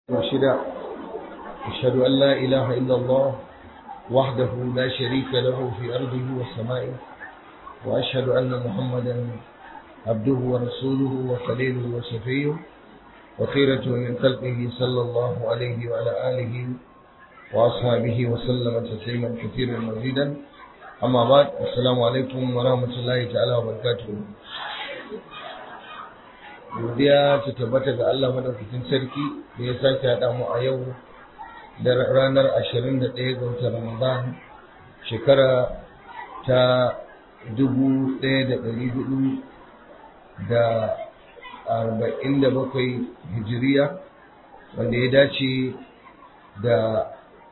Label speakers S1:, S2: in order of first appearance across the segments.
S1: مرشدا أشهد أن لا إله إلا الله وحده لا شريك له في أرضه وسمائه وأشهد أن محمدا عبده ورسوله وخليله وصفيه وخيرة من خلقه صلى الله عليه وعلى آله وأصحابه وسلم تسليما كثيرا مزيدا أما بعد السلام عليكم ورحمة الله تعالى وبركاته godiya ta tabbata ga Allah madaukakin sarki da ya sake haɗa mu a yau da ranar 21 ga watan Ramadan shekara ta 1447 hijiriya wanda ya dace da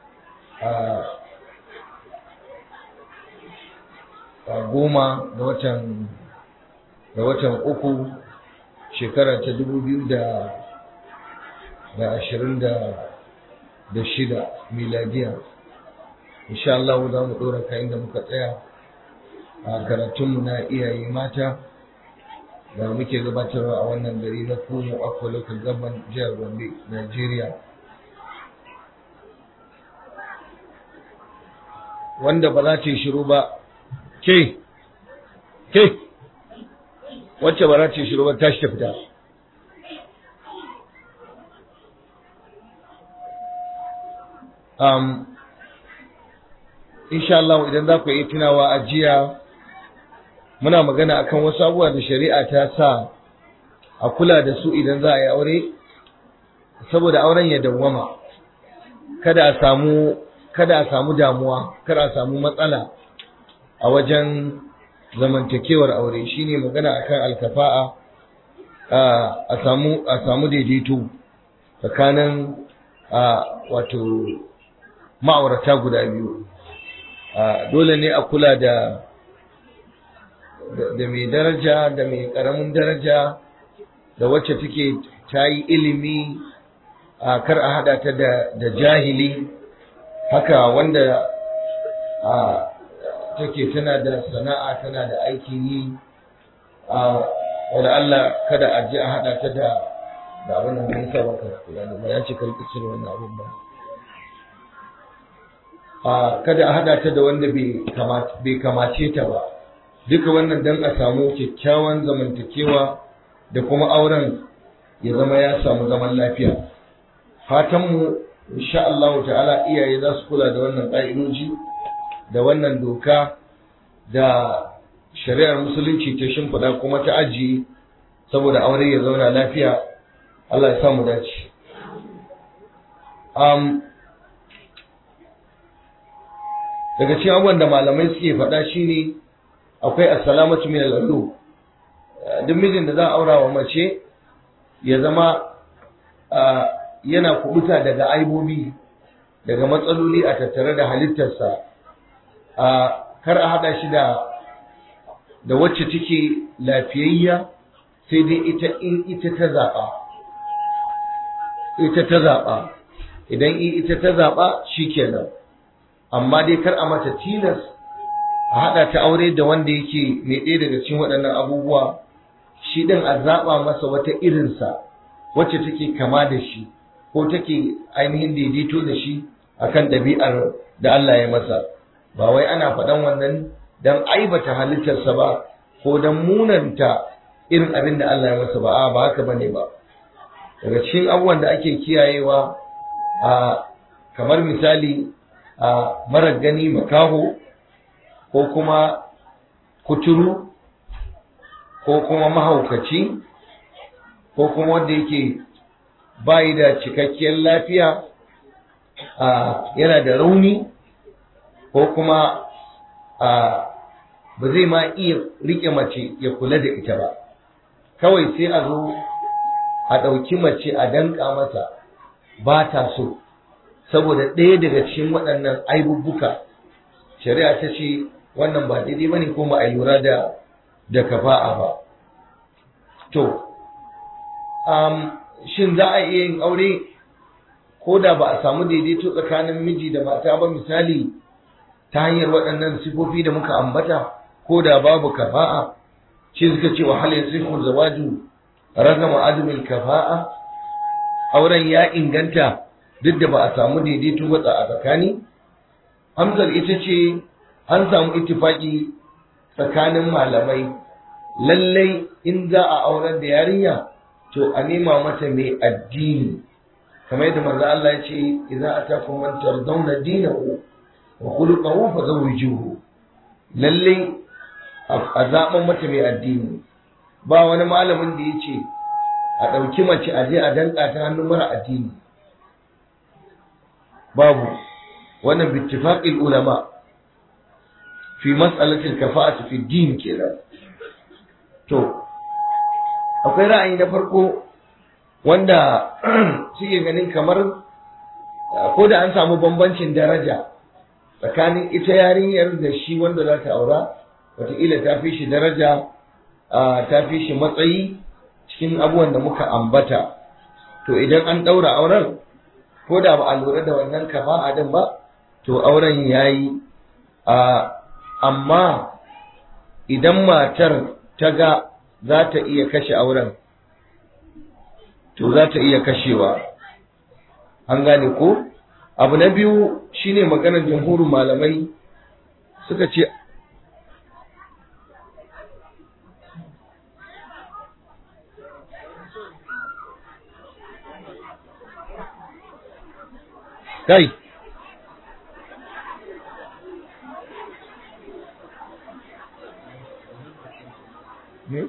S1: a goma da watan da watan uku shekara ta dubu biyu da da ashirin da da shida miladiya insha Allah za mu ɗora ka inda muka tsaya a karatunmu na iyaye mata da muke gabatarwa a wannan gari na Kumo Akwa Local Government jihar Gombe, Nigeria. Wanda ba za ta yi shiru ba, ke, ke, wacce ba za ta yi shiru ba tashi ta fita. Um, insha Allah idan za ku yi tunawa a jiya muna magana akan wasu abubuwa da shari'a ta sa a kula da su idan za a yi aure saboda auren ya dawwama kada a samu kada a samu damuwa kada a samu matsala a wajen zamantakewar aure shine magana akan alkafa'a a samu a samu daidaito tsakanin wato ma'aurata guda biyu dole ne a kula da da mai daraja da mai karamin daraja da wacce take ta yi ilimi a kar a hada ta da jahili haka wanda a take tana da sana'a tana da aikin yi a wanda Allah kada a ji a hada ta da da abin da mun saba ka kula da ya ce karki cire wannan abin ba a kada a hada ta da wanda bai kamace ta ba duka wannan dan a samu kyakkyawan zamantakewa da kuma auren ya zama ya samu zaman lafiya fatanmu insha Allah ta'ala iyaye za su kula da wannan ƙa'idoji da wannan doka da shari'ar musulunci ta shimfiɗa kuma ta ajiye saboda aure ya zauna lafiya Allah ya samu dace um, daga cikin abubuwan da malamai suke faɗa shine akwai assalamatu min al-ulu duk mijin da za a aura wa mace ya zama yana kubuta daga aibobi daga matsaloli a tattare da halittarsa kar a haɗa shi da da wacce take lafiyayya sai dai ita in ita ta zaɓa ita ta zaɓa idan ita ta zaɓa shikenan amma dai kar a mata tilas a haɗa ta aure da wanda yake mai ɗaya daga cikin waɗannan abubuwa shi ɗin a zaɓa masa wata irinsa wacce take kama da shi ko take ainihin daidaito da shi akan ɗabi'ar da Allah ya masa ba wai ana faɗan wannan don aibata halittarsa ba ko don munanta irin abin da Allah ya masa ba a ba haka bane ba daga cikin abubuwan da ake kiyayewa a kamar misali a marar gani makaho ko kuma kuturu ko kuma mahaukaci ko kuma wanda yake bayi da cikakkiyar lafiya yana da rauni ko kuma ba zai ma iya rike mace ya kula da ita ba kawai sai a zo a ɗauki mace a danka masa ba ta so saboda ɗaya daga cikin waɗannan aibubbuka shari'a ta ce wannan ba daidai ba ne kuma a lura da da kafa'a ba to um, shin za a iya yin aure ko da ba a samu daidaito tsakanin miji da mata ba misali ta hanyar waɗannan sifofi da muka ambata ko da babu kafa'a shi suka ce wa hal yasifu zawaju ragama adamil kafa'a auren ya inganta duk da ba a samu daidaito ba a tsakani amsar ita ce an samu ittifaki tsakanin malamai lallai in za a aurar da yarinya to a nema mata mai addini kamar yadda manzo Allah ya ce idza atakum man tardawna dinahu wa khuluquhu fazawwijuhu lallai a zaben mata mai addini ba wani malamin da ya ce a ɗauki mace a je a danka ta hannun mara addini babu wannan bittifaqil ulama fi mas'alatil kafa'ati fi din kenan to akwai ra'ayi na farko wanda suke ganin kamar ko da an samu bambancin daraja tsakanin ita yarinyar da shi wanda za ta aura wataƙila ta fi shi daraja ta fi shi matsayi cikin abubuwan da muka ambata to idan an ɗaura auren ko da ba a lura da wannan kafa'a din ba to auren ya yi amma idan matar ta ga za ta iya kashe auren to za ta iya kashewa an gane ko abu na biyu shine maganar jamhurin malamai suka ce kai ne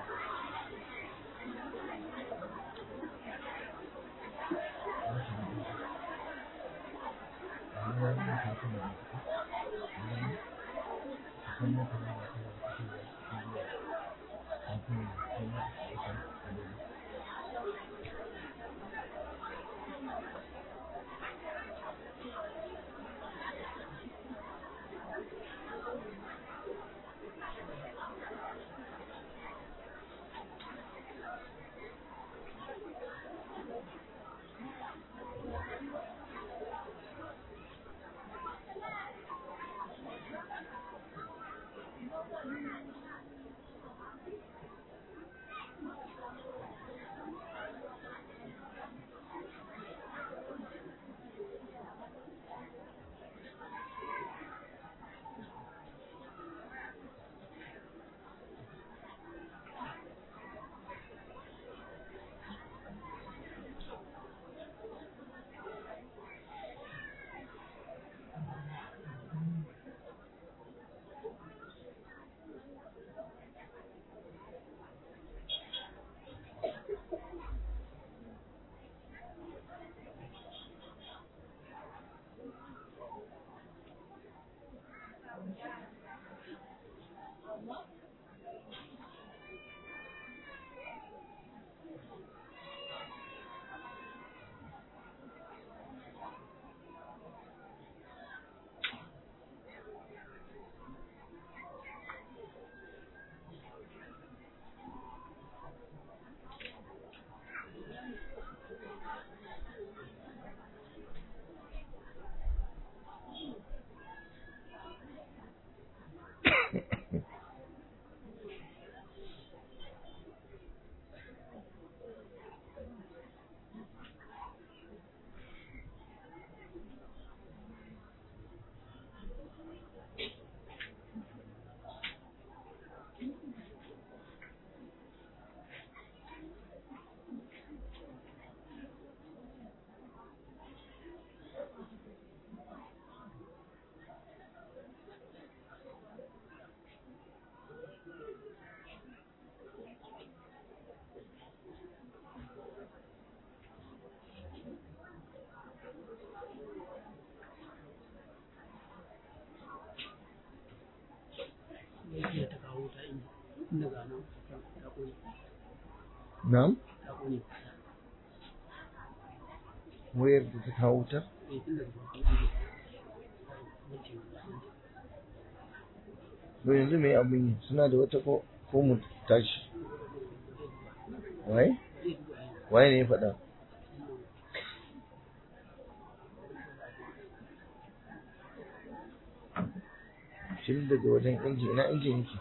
S1: Na'am? Wayar da ta kawo wutar? Don yanzu mai abin yi suna da wata ko mu tashi. Waye? Waye ne ya faɗa? Shin daga wajen inji, ina injin yake?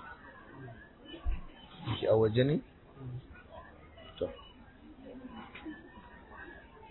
S1: Yake a waje ne? To.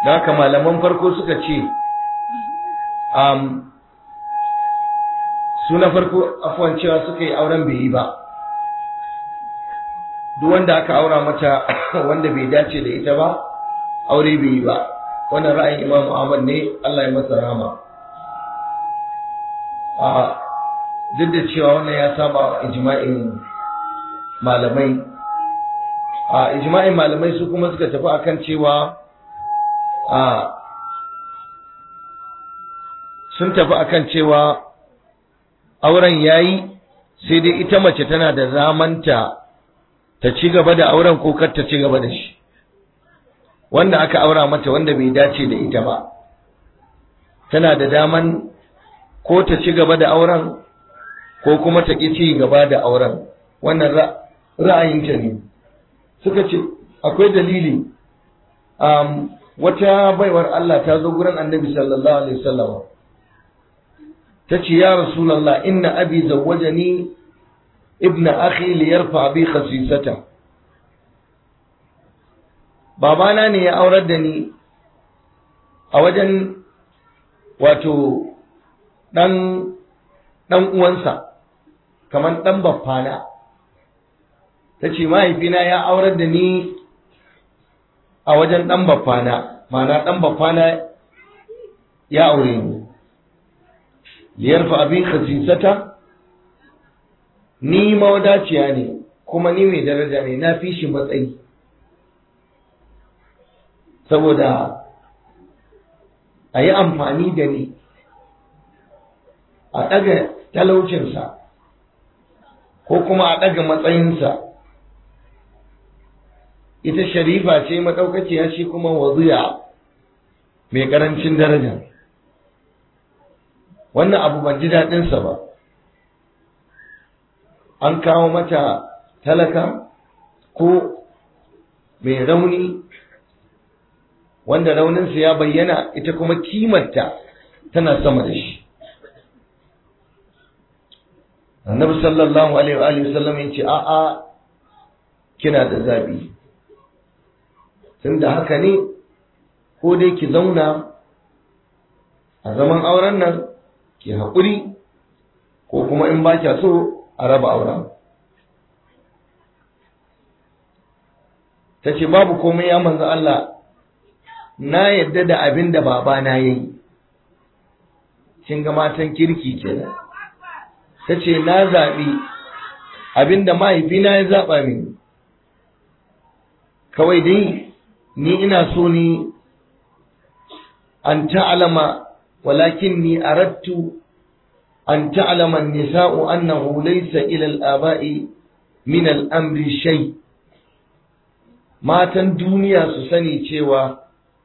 S1: da haka malaman farko suka ce um, su na farko afuwan cewa suka yi auren bai yi ba duk wanda aka aura mata wanda bai dace da ita ba aure bai yi ba wannan ra'ayin imam Ahmad ne Allah ya masa rama a duk da cewa wannan ya saba ijma'in malamai a ijma'in malamai su kuma suka tafi akan cewa a sun tafi akan cewa auren yayi sai dai ita mace tana da zamanta ta ci gaba da auren ko kar ta ci gaba da shi wanda aka aura mata wanda bai dace da ita ba tana da daman ko ta ci gaba da auren ko kuma ta ƙi ci gaba da auren wannan ra'ayinta ne suka ce akwai dalili um, wata baiwar Allah ta zo gurin annabi sallallahu alaihi wasallam ta ce ya rasulallah inna abi zawwajani ibna akhi li yarfa bi khasisata babana ne ya aurar da ni a wajen wato dan dan uwansa kamar dan baffana ta ce mahaifina ya aurar da ni a wajen dan baffana ma'ana dan baffana ya aure ni liyarfa abin khasisata ni mawadaciya ne kuma ni mai daraja ne na fi shi matsayi saboda a yi amfani da ni a ɗaga talaucinsa ko kuma a ɗaga matsayinsa ita sharifa ce maɗaukaciya shi kuma waziya mai ƙarancin daraja wannan abu ban ji daɗinsa ba an kawo mata talaka ko mai rauni wanda rauninsa ya bayyana ita kuma kimarta tana sama da shi annabi sallallahu alaihi wa sallam ya ce a'a kina da zabi tunda haka ne ko dai ki zauna a zaman auren nan ki haƙuri ko kuma in ba kya so a raba auren ta ce babu komai ya manzo Allah na yadda da abin da babana ya yi kin ga matan kirki kenan ta ce na zaɓi abin da mahaifina ya zaɓa mini kawai dai ni ina so ni an ta'alama walakin ni arattu an ta'alama nisa'u annahu laysa ila al-aba'i min al-amri shay matan duniya su sani cewa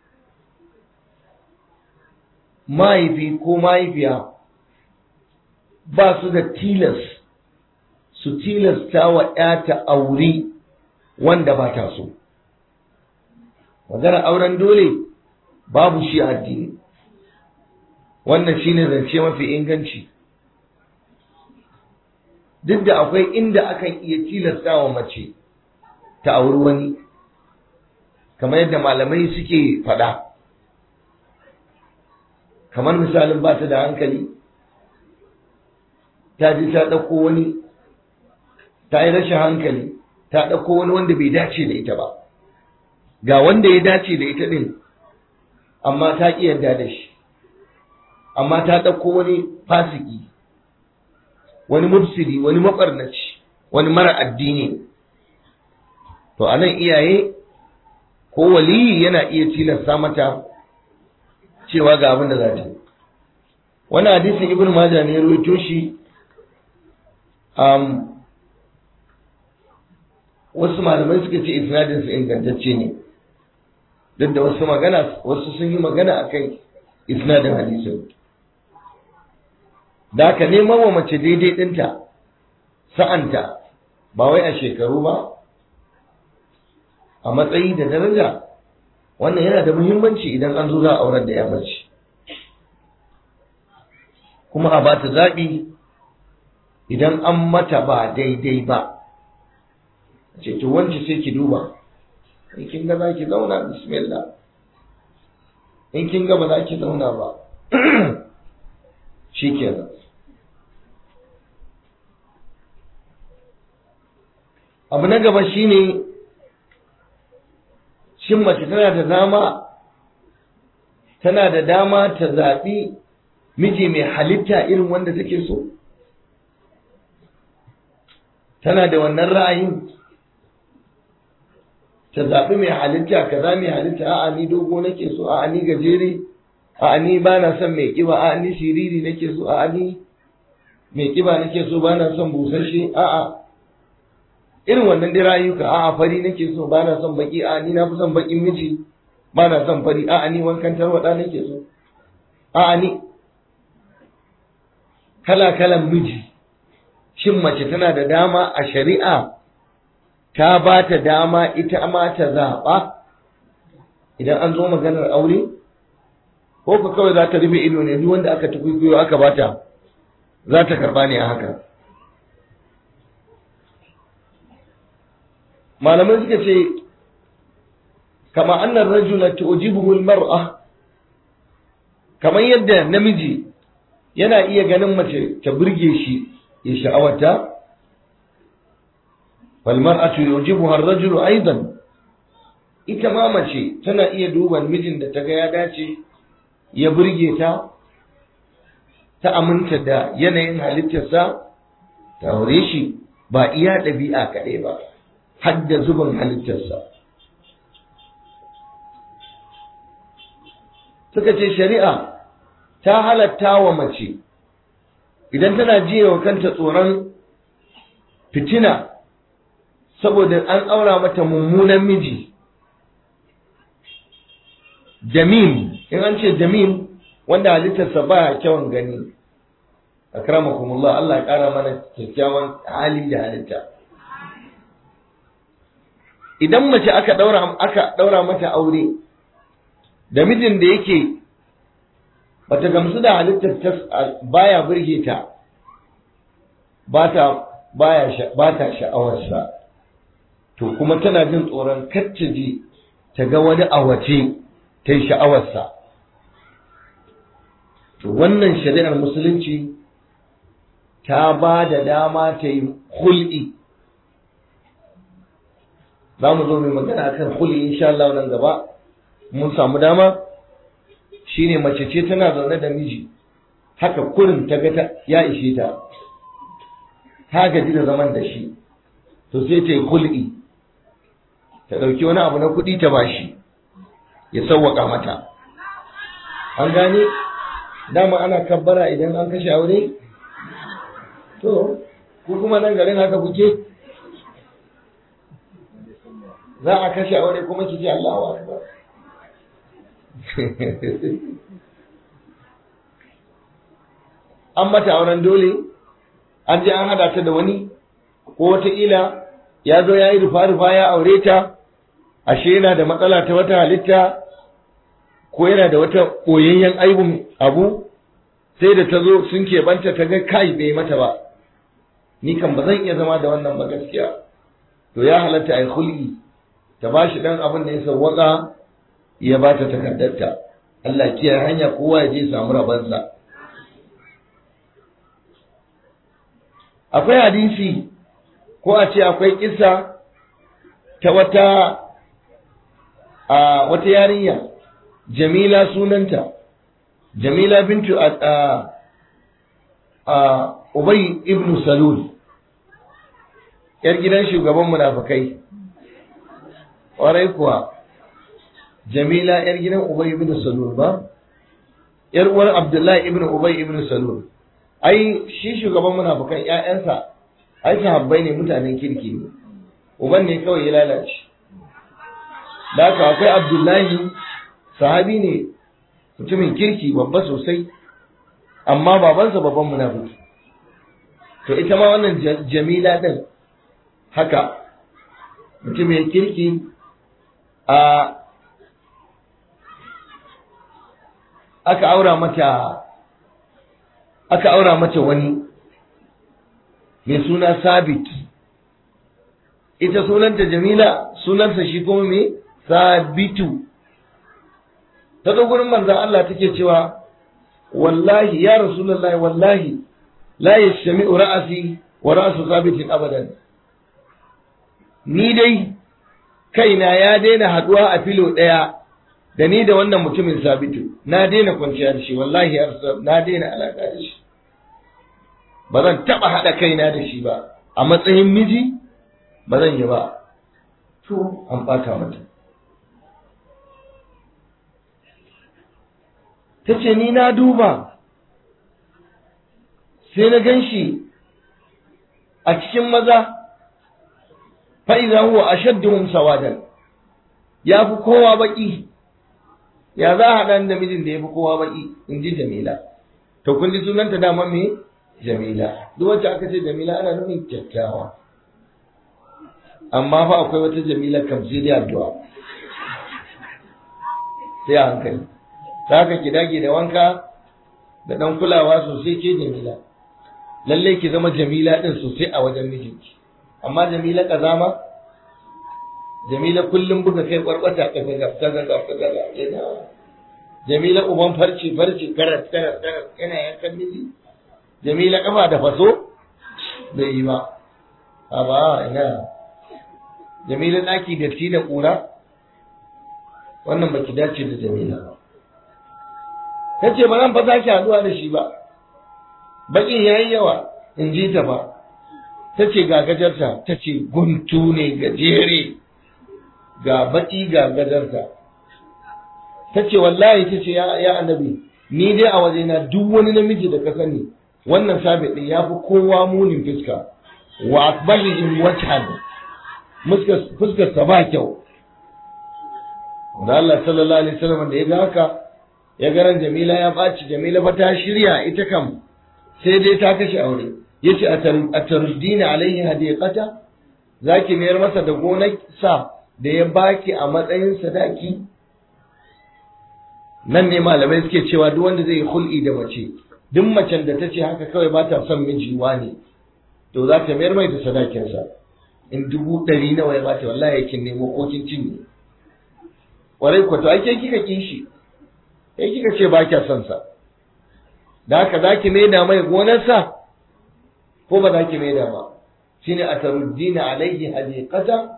S1: mahaifi ko mahaifiya ba su da tilas su tilasta wa ‘yata aure wanda ba ta so. Magana auren dole babu shi addini, wannan shi ne zance mafi inganci. Duk da akwai inda akan iya tilasta wa mace ta auri wani, kamar yadda malamai suke faɗa. Kamar misalin ba ta da hankali. ta ji ta ɗauko wani ta yi rashin hankali ta ɗauko wani wanda bai dace da ita ba ga wanda ya dace da ita ɗin amma ta ƙi yarda da shi amma ta ɗauko wani fasiki wani mufsidi wani maɓarnaci wani mara addini to a nan iyaye ko waliyi yana iya tilasta mata cewa ga abin da za ta yi wani hadisin ibn majah ne ya rawaito shi um, wasu malamai suka ce isnadinsu ingantacce ne duk da wasu magana wasu sun yi magana a kan isnadin hadisin da aka neman wa mace daidai ɗinta sa'anta ba wai a shekaru ba a matsayi da daraja wannan yana da muhimmanci idan an zo za a aurar da ya mace kuma a ba ta zaɓi idan an mata ba daidai ba ce to wance sai ki duba in kin ga zaki zauna bismillah in kin ga ba za ki zauna ba shi kenan abu na gaba shine shin mace tana da dama tana da dama ta zaɓi miji mai halitta irin wanda take so tana da wannan ra'ayin ta zaɓi mai halitta kaza mai halitta a'a ni dogo nake so a'a ni gajere a'a ni ba na son mai kiba a'a ni siriri nake so a'a ni mai kiba nake so ba na son busasshe a'a irin wannan dai rayuka a'a fari nake so ba na son baki a'a ni na fi son bakin miji ba na son fari a'a ni wankan tarwada nake so a'a ni kala kalan miji shin mace tana da dama a shari'a ta ba ta dama ita ma ta zaɓa idan an zo maganar aure ko ka kawai za ta rufe ido ne duk wanda aka tukuikuyo aka bata za ta karba ne a haka malamai suka ce kama annan rajula tu'jibuhu al-mar'a kamar yadda namiji yana iya ganin mace ta burge shi ya sha'awata فالمرأة يعجبها الرجل أيضا ita ma mace tana iya duban mijin da ta ga ya dace ya burge ta ta aminta da yanayin halittarsa ta aure shi ba iya ɗabi'a kaɗai ba har da zubin halittarsa suka ce shari'a ta halatta wa mace idan tana jiya wa kanta tsoron fitina saboda an aura mata mummunan miji jamil in an ce jamil wanda halittarsa ba kyawun gani akramakumullah Allah ya kara mana kyakkyawan hali da halitta idan mace aka daura aka daura mata aure da mijin da yake bata gamsu da halittar ta baya burge ta ba ta baya ba ta sha'awarsa to kuma tana jin tsoron kacce ji ta ga wani a wace ta yi sha'awarsa to wannan shari'ar musulunci ta ba da dama ta yi hul'i za mu zo mai magana akan hul'i insha Allah nan gaba mun samu dama shine mace ce tana zaune da miji haka kurin ta ga ya ishe ta ta gaji da zaman da shi to sai ta yi hul'i ta ɗauki wani abu na kuɗi ta bashi ya sauwaƙa mata an gane dama ana kabbara idan an kashe aure to ko kuma nan garin haka kuke za a kashe aure kuma ki ce Allahu akbar an mata auren dole an je an hada ta da wani ko wataƙila ya zo ya yi rufa-rufa ya aure ta ashe yana da matsala ta wata halitta ko yana da wata ɓoyayyen aibun abu sai da ta zo sun keɓanta ta ga kai bai mata ba ni kan ba zan iya zama da wannan ba gaskiya to ya halatta ai hulki ta ba shi ɗan abin da ya sawwaka ya ba ta takardarta Allah kiyaye hanya kowa ya je samu rabansa akwai hadisi ko a ce akwai kisa ta wata a wata yarinya jamila sunanta jamila bintu a a ubay ibn salul yar gidan shugaban munafikai ƙwarai kuwa jamila yar gidan ubay ibn salul ba yar uwar abdullahi ibn ubay ibn salul ai shi shugaban munafikan ƴaƴansa ai sahabbai ne mutanen kirki ne uban ne kawai ya lalace da haka akwai abdullahi sahabi ne mutumin kirki babba sosai amma babansa babban munafiki to ita ma wannan jamila din haka mutumin kirki a aka aura mata aka aura mata wani mai suna sabit ita sunanta jamila sunansa shi kuma mai sabitu ta zo gurin manzon Allah take cewa wallahi ya rasulullahi wallahi la yashmi'u ra'asi wa ra'su sabitin abadan ni dai kaina ya daina haduwa a filo daya da ni da wannan mutumin sabitu na daina kwanciya da shi wallahi ya rasul na daina alaka da shi ba zan taba hada kaina da shi ba a matsayin miji ba zan yi ba to an bata mata ta ce ni na duba sai na gan shi a cikin maza fa'iza huwa a shadduhun sawadan ya fi kowa baki ya za a haɗa da mijin da ya fi kowa baki in ji jamila to kun ji sunanta dama me jamila duk wacce aka ce jamila ana nufin kyakkyawa amma fa akwai wata jamila kam sai dai addu'a sai a hankali za ka ki dage da wanka da ɗan kulawa sosai ke jamila lallai ki zama jamila ɗin sosai a wajen mijinki amma jamila kazama jamila kullum buga kai kwarkwata kaga gaf kaga gaf kaga gaf ina jamila uban farci farci karat karat karat yana yankan miji jamila kafa da faso bai yi ba a ba ina jamila daki da ti da kura wannan baki dace da jamila ba tace ba zan fa sake haduwa da shi ba bakin yayi yawa in ji ta ba ta ce ga gajarta ta ce guntu ne gajere ga baki ga gajarta ta ce wallahi ta ce ya annabi ni dai a wajena duk wani namiji da ka sani wannan sabi din ya fi kowa munin fuska wa akbalihim wajhan fuskar sa ba kyau da Allah sallallahu alaihi wasallam da ya ga haka ya garan Jamila ya baci Jamila fa ta shirya ita kam sai dai ta kashe aure yace a tarudina alaihi hadiqata zaki mayar masa da gonar sa da ya baki a matsayin sadaki nan ne malamai suke cewa duk wanda zai yi hul'i da mace duk macen da ta ce haka kawai ba ta son miji ne to za ta mayar mai da sadakinsa in dubu ɗari nawa ya bata wallahi yakin nemo ko kin cinye warai ko to ai ke kika kishi kai kika ce ba kya son sa da haka zaki maida mai gonarsa ko ba za ki maida ba shine a taruddina alaihi hadiqata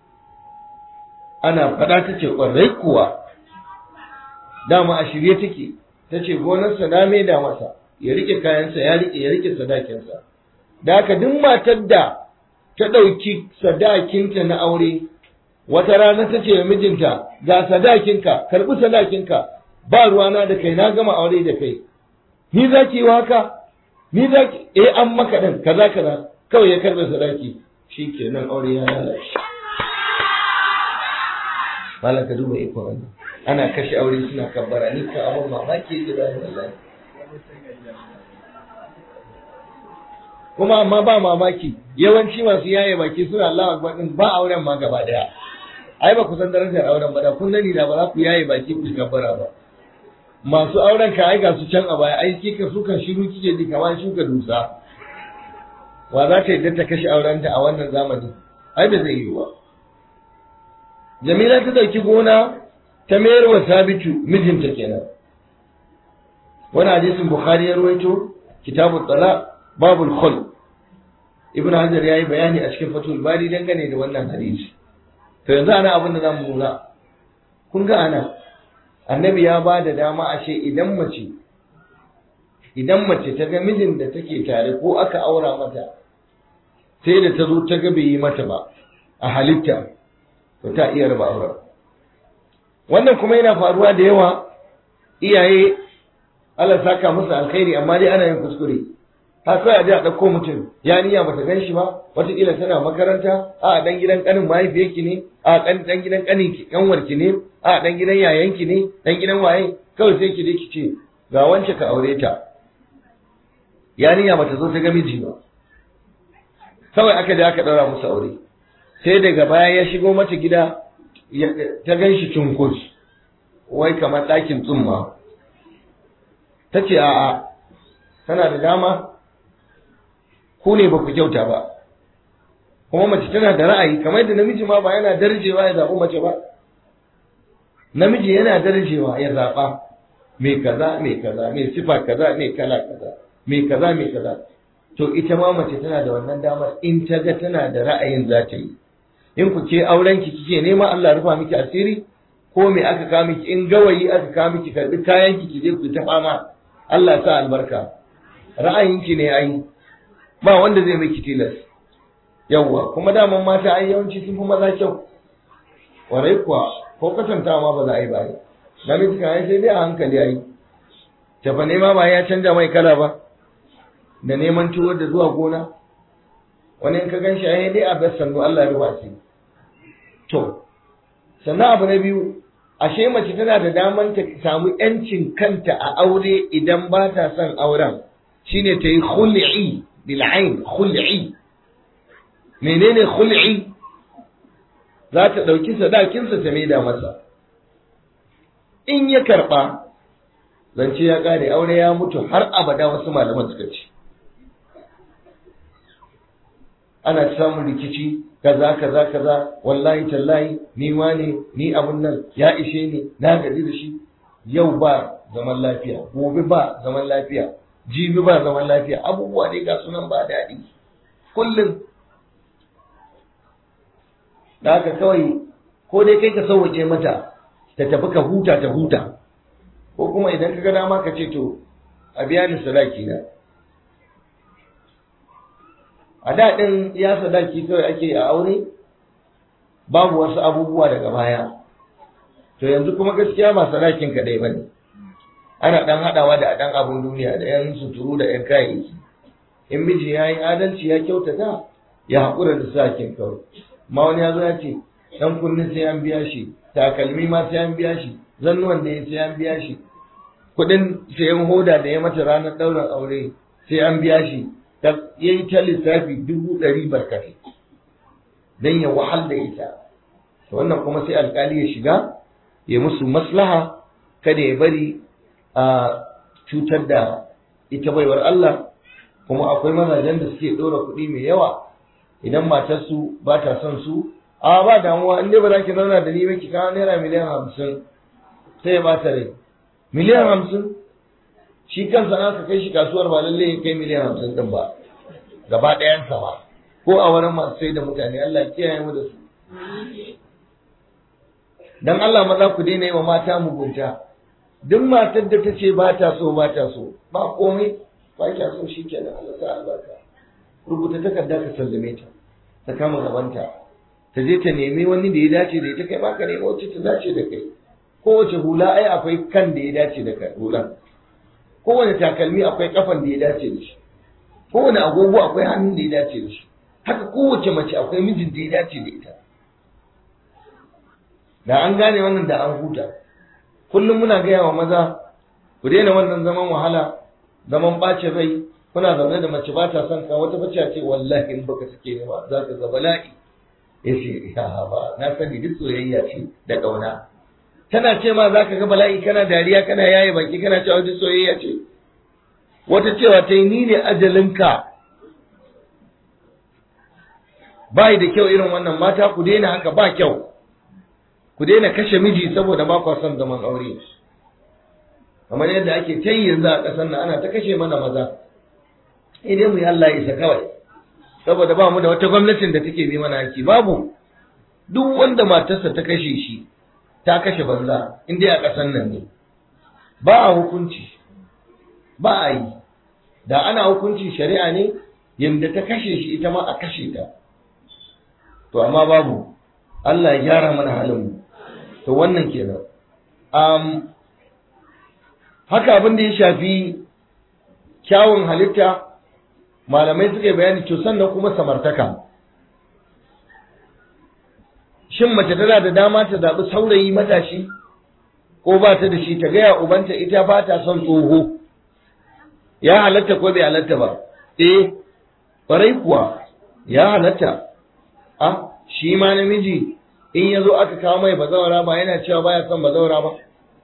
S1: ana faɗa ta ce ƙwarai kuwa dama a shirye take ta ce gonarsa na maida masa ya rike kayansa ya rike ya rike sadakinsa da haka duk matar da ta ɗauki sadakinta na aure wata rana ta ce mijinta ga sadakinka karɓi sadakinka ba ruwana da kai na gama aure da kai ni za ki yi haka ni za ki eh an maka din kaza kaza kawai ya karbe sadaki shikenan aure ya lalace malam ka duba iko wannan ana kashe aure suna kabbara ni ka abun mamaki yake ba wallahi kuma amma ba mamaki yawanci masu yaye baki suna Allah akbar din ba auren ma gaba daya ai ba ku san darajar auren ba da kun sani da ba za ku yaye baki ku kabbara ba masu auren ka ai ga su can a baya ai kika su kan shiru kike ji kamar shuka dusa wa za ta yadda ta kashe aurenta a wannan zamani ai da zai yi wa Jamila ta dauki gona ta mayar wa Sabitu mijinta kenan wani hadisin Bukhari ya ruwaito kitabu talaq babul khul Ibn Hajar yayi bayani a cikin Fathul Bari dangane da wannan hadisi to yanzu ana abin da zamu nuna kun ga ana annabi ya ba da dama ashe idan mace idan mace ta ga mijin da take tare ko aka aura mata sai da ta zo ta ga bai yi mata ba a halitta to ta iya raba auren wannan kuma yana faruwa da yawa iyaye Allah saka musu alkhairi amma dai ana yin kuskure ha kawai a je a ɗauko mutum ya niyya bata gan shi ba wataƙila tana makaranta a ɗan gidan ƙanin mahaifiyarki ne a ɗan gidan ƙanin ƙanwarki ne a ɗan gidan yayanki ne ɗan gidan waye kawai sai ki je ki ce ga wance ka aure ta ya niyya bata zo ta ga miji ba kawai aka je aka ɗaura musu aure sai daga baya ya shigo mata gida ta gan shi cunkus wai kamar ɗakin tsumma ta ce a'a tana da dama ku ne ba ku kyauta ba kuma mace tana da ra'ayi kamar yadda namiji ma ba yana darjewa ya zaɓi mace ba namiji yana darajewa ya zaɓa mai kaza mai kaza mai sifa kaza mai kala kaza mai kaza mai kaza to ita ma mace tana da wannan damar in ta ga tana da ra'ayin za ta yi in ku ke auren ki kike nema Allah rufa miki asiri ko me aka kawo miki in gawayi aka kawo miki karbi kayan ki je ku ta fama Allah sa albarka ra'ayin ki ne ai ba wanda zai miki tilas yawwa kuma daman mata ai yawanci sun fi maza kyau warai kuwa ko kwatantawa ma ba za a yi ba namiji kan sai dai a hankali ai tafa nema ba ya canja mai kala ba da neman tuwo da zuwa gona wani in ka gan shi ai dai a bar sannu Allah ya rufa shi to sannan abu na biyu ashe mace tana da daman ta samu yancin kanta a aure idan ba ta son auren shine ta yi khul'i bil ain khul'i menene khul'i za ta ɗauki sadakinsa ta maida masa in ya karɓa zance ya ƙare aure ya mutu har abada wasu malaman suka ce ana samun rikici kaza kaza kaza wallahi tallahi ni wane ni abun nan ya ishe ni na gaji da shi yau ba zaman lafiya gobe ba zaman lafiya jibi ba zaman lafiya abubuwa dai ga sunan ba daɗi kullum da haka kawai ko dai kai ka sauwace mata ta tafi ka huta ta huta ko kuma idan ka ga dama ka ce to a biya ni sadaki na a da ɗin ya sadaki kawai ake a aure babu wasu abubuwa daga baya to yanzu kuma gaskiya ba sadakin kaɗai ba ne ana ɗan haɗawa da ɗan abun duniya da ‘yan suturu da ‘yan kayayyaki in miji ya yi adalci ya kyautata ya haƙura da sadakin kawai ma wani ya zo ya ce ɗan kunni sai an biya shi takalmi ma sai an biya shi zannuwan da ya sai an biya shi kuɗin sayan hoda da ya mata ranar ɗaurin aure sai an biya shi ya yi ta lissafi dubu ɗari barkatai don ya wahal da ita wannan kuma sai alkali ya shiga ya musu maslaha kada ya bari a cutar da ita baiwar Allah kuma akwai mazajen da suke ɗora kuɗi mai yawa idan matarsu ba ta son su a ba damuwa in dai ba za ki zauna da ni ba ki kawo naira miliyan hamsin sai ya bata rai miliyan hamsin shi kansa na ka kai shi kasuwar ba lallai ya kai miliyan hamsin din ba gaba ɗayansa ba ko a wurin masu sai da mutane Allah kiyaye mu da su dan Allah maza ku daina yi wa mata mugunta duk matar da ta ce ba ta so ba ta so ba komai ba kya so shi kenan Allah ta albarka rubuta takarda ka sallame ta ta kama gabanta ta je ta nemi wani da ya dace da ita kai ma ka nemi wacce ta dace da kai kowace hula ai akwai kan da ya dace da kai hulan kowane takalmi akwai kafan da ya dace da shi kowane agogo akwai hannun da ya dace da shi haka kowace mace akwai mijin da ya dace da ita da an gane wannan da an huta kullum muna gaya wa maza ku daina wannan zaman wahala zaman ɓacin rai kuna zaune da mace ba ta son ka wata bace ce wallahi in baka sake ni ba za ka ga bala'i yace ya ba na sani duk soyayya ce da ƙauna tana ce ma za ka ga bala'i kana dariya kana yaye baki kana cewa duk soyayya ce wata cewa ta yi ni ne ajalinka ba da kyau irin wannan mata ku daina haka ba kyau ku daina kashe miji saboda ba kwa son zaman aure kamar yadda ake ta yi yanzu a ƙasar nan ana ta kashe mana maza idan mu yi Allah isa kawai saboda ba mu da wata gwamnatin da take bi mana haki babu duk wanda matarsa ta kashe shi ta kashe banza in dai a ƙasar nan ne ba a hukunci ba a yi da ana hukuncin shari'a ne yadda ta kashe shi ita ma a kashe ta to amma babu Allah ya gyara mana halin mu to wannan kenan um, haka abin da ya shafi kyawun halitta malamai suka yi bayani to sannan kuma samartaka shin mace tana da dama ta zaɓi saurayi matashi ko ba ta da shi ta gaya ubanta ita ba ta son tsoho ya halatta ko bai halatta ba eh ƙwarai kuwa ya halatta a shi ma namiji in ya zo aka kawo mai bazawara ba yana cewa baya son bazawara ba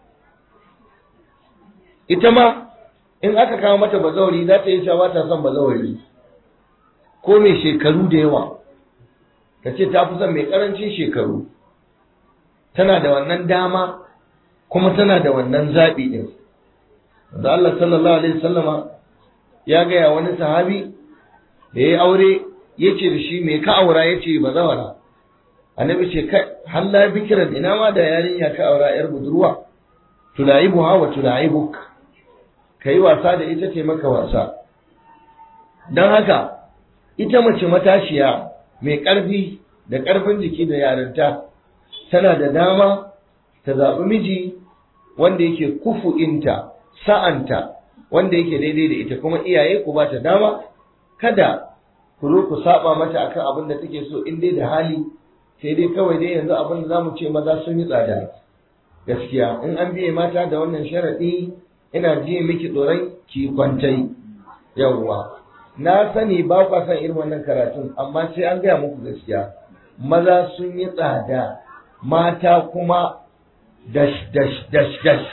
S1: ita ma in aka kawo mata bazawari za ta yi cewa ta son bazawari ko mai shekaru da yawa ta ce ta fi son mai karancin shekaru tana da wannan dama kuma tana da wannan zaɓi ɗin da Allah sallallahu alaihi wasallama ya gaya wani sahabi da ya aure ya ce da shi mai ka aura ya ce ba zawara annabi ce kai halla bikiran ina ma da yarinya ka aura yar budurwa tulaibuha wa tulaibuk kai wasa da ita ce maka wasa dan haka ita mace matashiya mai ƙarfi da ƙarfin jiki da yarinta tana da dama ta zaɓi miji wanda yake kufu'inta sa'anta wanda yake daidai da ita kuma iyaye ku ba ta dama kada ku zo ku saba mata akan abin da take so in dai da hali sai dai kawai dai yanzu abin da zamu ce maza sun yi tsada gaskiya in an biye mata da wannan sharadi ina jiye miki tsoron ki kwantai yawwa na sani ba kwa san irin wannan karatun amma sai an gaya muku gaskiya maza sun yi tsada mata kuma dash dash dash dash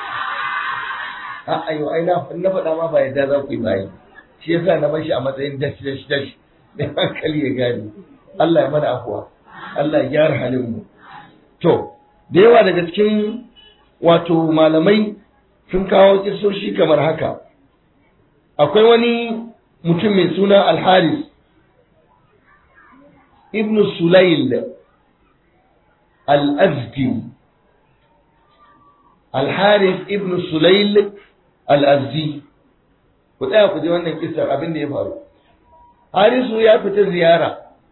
S1: a ayo ai na na faɗa ma ba yadda za ku yi bayi shi yasa na bar shi a matsayin dash dash dash da hankali ya gane Allah ya mana afuwa Allah ya gyara halin mu to da yawa daga cikin wato malamai sun kawo kisoshi kamar haka akwai wani mutum mai suna alharis ibn sulail al-azdi alharis ibn sulail al-azdi ku tsaya ku ji wannan kisar abin da ya faru harisu ya fita ziyara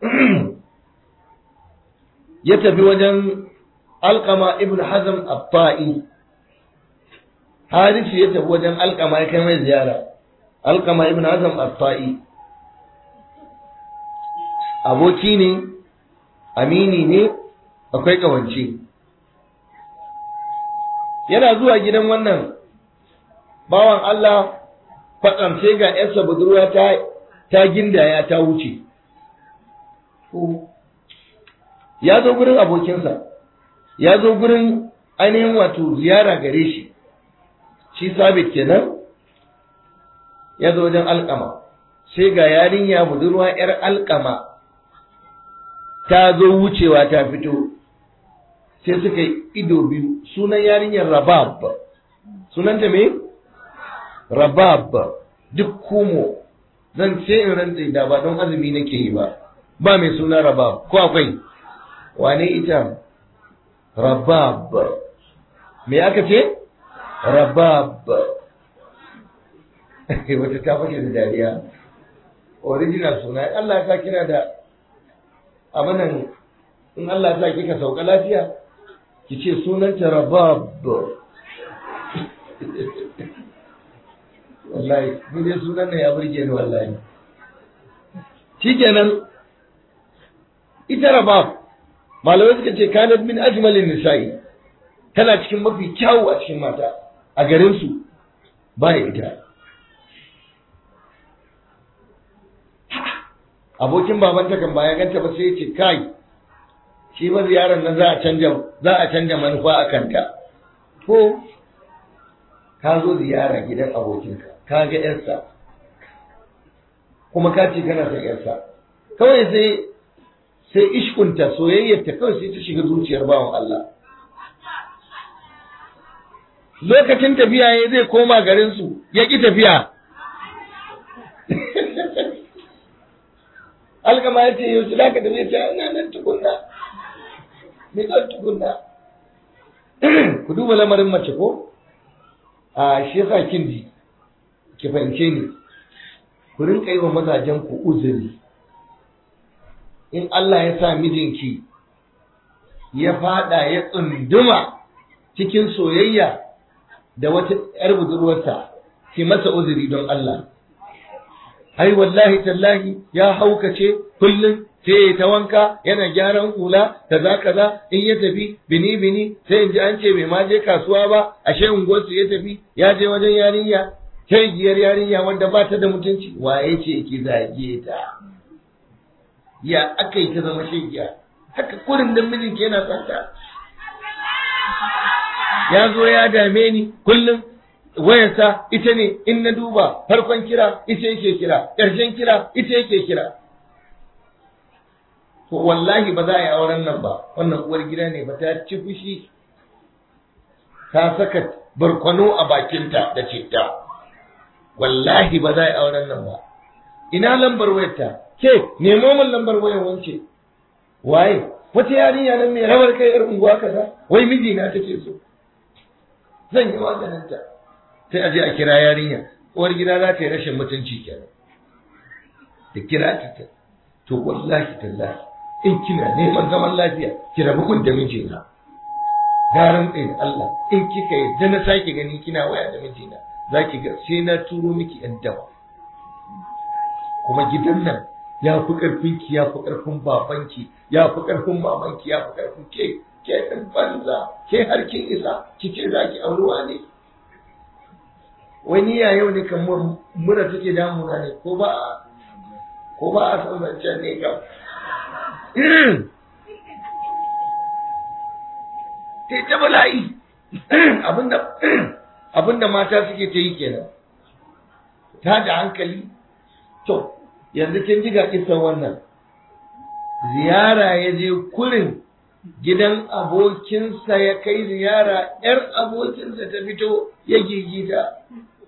S1: ya tafi wajen alkama ibn hazm abba'i harisu ya tafi wajen alkama ya kai mai ziyara alkama ibn hazm abba'i aboki ne amini ne akwai kawance yana zuwa gidan wannan bawan Allah kwatsam sai ga ‘yarsa budurwa ta ta gindaya ta wuce. Ya zo gurin abokinsa, ya zo gurin ainihin wato ziyara gare shi, shi sabit kenan ya zo wajen alkama, sai ga yarinya budurwa ‘yar alkama ta zo wucewa ta fito, sai suka yi ido biyu, sunan yarinyar rabab, sunanta me? rabab duk kumo zan ce in rantse da ba don azumi nake yi ba ba mai suna rabab ko akwai wane ita rabab me aka ce rabab wata ta fashe da dariya original suna Allah ya kina da abinan in Allah ya sa kika sauka lafiya ki ce sunanta rabab wallahi ni dai sunan nan ya burge ni wallahi shikenan ita rabab malamai suka ce kanat min ajmalin nisa'i tana cikin mafi kyawu a cikin mata a garin su ba ita abokin babanta kan baya ganta ba sai ce kai shi ba ziyarar nan za a canja za a canja manufa a kanta ko ka zo ziyara gidan abokinka ka ga yarsa kuma ka ce kana son yarsa kawai sai sai ishkunta soyayyarta kawai sai ta shiga zuciyar bawan Allah lokacin tafiya ya zai koma garinsu ya ƙi tafiya alkama ya ce yau da ka tafiya ta ina nan tukunna me zan tukunna ku duba lamarin mace ko a shi yasa kin ji ki fahimce ni ku rinka yi wa mazajen ku uzuri in Allah ya sa mijinki ya fada ya tsunduma cikin soyayya da wata ‘yar budurwarsa ki masa uzuri don Allah. Ai, wallahi tallahi ya haukace kullum sai ya ta wanka yana gyaran hula kaza kaza in ya tafi bini bini sai in ji an ce bai ma je kasuwa ba ashe unguwarsu ya tafi ya je wajen yarinya giyar yarinya wanda ba ta da mutunci waye ce ki zage ta ya aka yi ta zama shegiya haka kurin da mijinki yana tsanta ya zo ya dame ni kullum wayarsa ita ne in na duba farkon kira ita yake kira ƙarshen kira ita yake kira to wallahi ba za a yi auren nan ba wannan uwar gida ne ba ta ci fushi ta saka barkwano a bakinta da citta wallahi ba za a yi auren nan ba ina lambar wayarta ke nemo min lambar wayar wance waye wata yarinya nan mai rawar kai yar unguwa kaza wai mijina take so zan yi maganinta sai a je a kira yarinya uwar gida za ta yi rashin mutunci kenan da kira ta to wallahi tallahi in kina neman zaman lafiya ki rabu kun da mijina garan ɗaya Allah in kika yadda na sake gani kina waya da mijina za ki ga sai na turo miki yan dawa kuma gidan nan ya fi ƙarfin ki ya fi ƙarfin babanki ya fi ƙarfin mamanki ya fi ƙarfin ke ke ɗan banza ke har kin isa kike za ki auruwa ne wani ya yau ne kan mura take damuna ne ko ba ko ba a san zancen ne kam ta ta bala'i abinda abinda mata suke ta yi kenan ta da hankali to yanzu kin ji ga kisan wannan ziyara ya je kurin gidan abokinsa ya kai ziyara ‘yar abokinsa ta fito ya gigita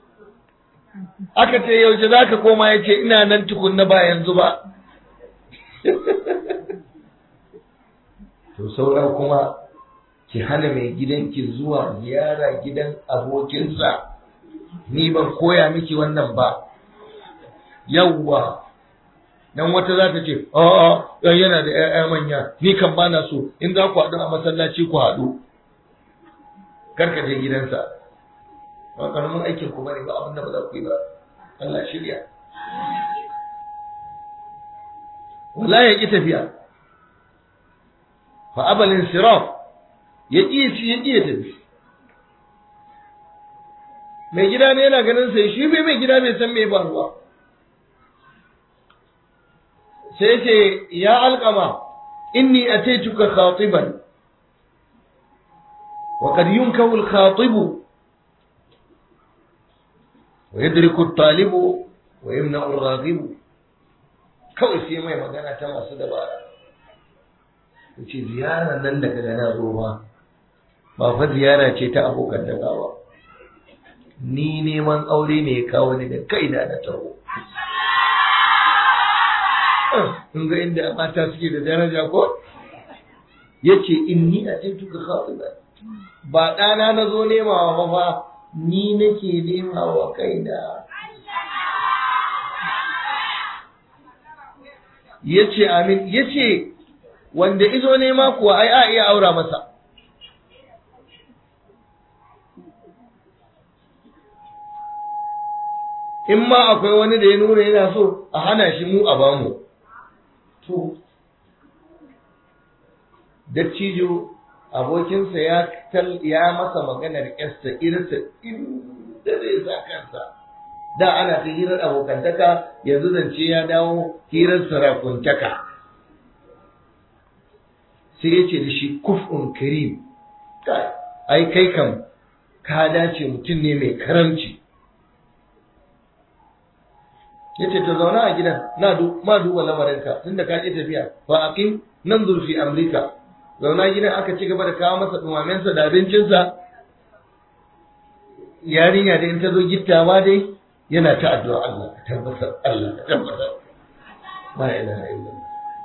S1: aka ce yaushe za ka koma ya ce ina nan tukunna ba yanzu ba to saura kuma ki hana mai gidanki zuwa ziyara gidan abokinsa ni ban koya miki wannan ba yawwa dan wata za ta ce a'a dan yana da ƴaƴa manya ni kan bana so in za ku haɗu a masallaci ku haɗu kar ka je gidansa ba karamin aikin ku bane ba abin da ba za ku yi ba Allah shirya wala ya ki tafiya fa abalin siraf ya ƙi shi ya ƙi ya tafi mai gida ne yana ganin sai shi bai mai gida bai san me ba ruwa sai ce ya alƙama inni ataituka khatiban wa qad yunkahu al-khatibu wa yadriku at-talibu wa yamna'u ar-raghibu kawai sai mai magana ta masu dabara yace ziyara nan da kaga na zo ba ba fa ziyara ce ta abokan daga ba ni neman aure ne ya kawo ni da kaina na taho in ga inda mata suke da daraja ko yace inni a tuka khatiba ba ɗana na zo nemawa ba fa ni nake nemawa kaina yace amin yace wanda izo nema kuwa ai a iya aura masa in ma akwai wani da ya nuna yana so a hana shi mu a bamu to dattijo abokinsa ya ya masa maganar yarsa irinsa inda zai sa kansa da ana ta hirar abokantaka yanzu zance ya dawo hirar sarakuntaka sai ya ce da shi kuf'un karim ai kai kam ka dace mutum ne mai karamci ya ce to zauna a gidan na ma duba lamarinka tunda ka ƙi tafiya fa aqim nanzur fi amrika zauna gidan aka ci gaba da kawo masa dumamensa da abincinsa yarinya da in ta zo gittawa dai yana ta addu'a Allah ka tabbatar Allah ka tabbatar la ilaha illallah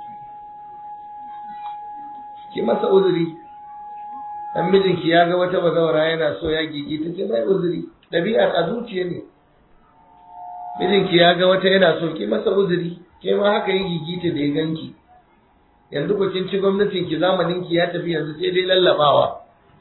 S1: ki masa uzuri dan mijinki ya ga wata bazawara yana so ya gigi ta ce mai uzuri ɗabi'ar a zuciya ne mijinki ya ga wata yana so ki masa uzuri ke ma haka yi gigita da ya ganki yanzu ku kin ci gwamnatin ki zamanin ki ya tafi yanzu sai dai lallabawa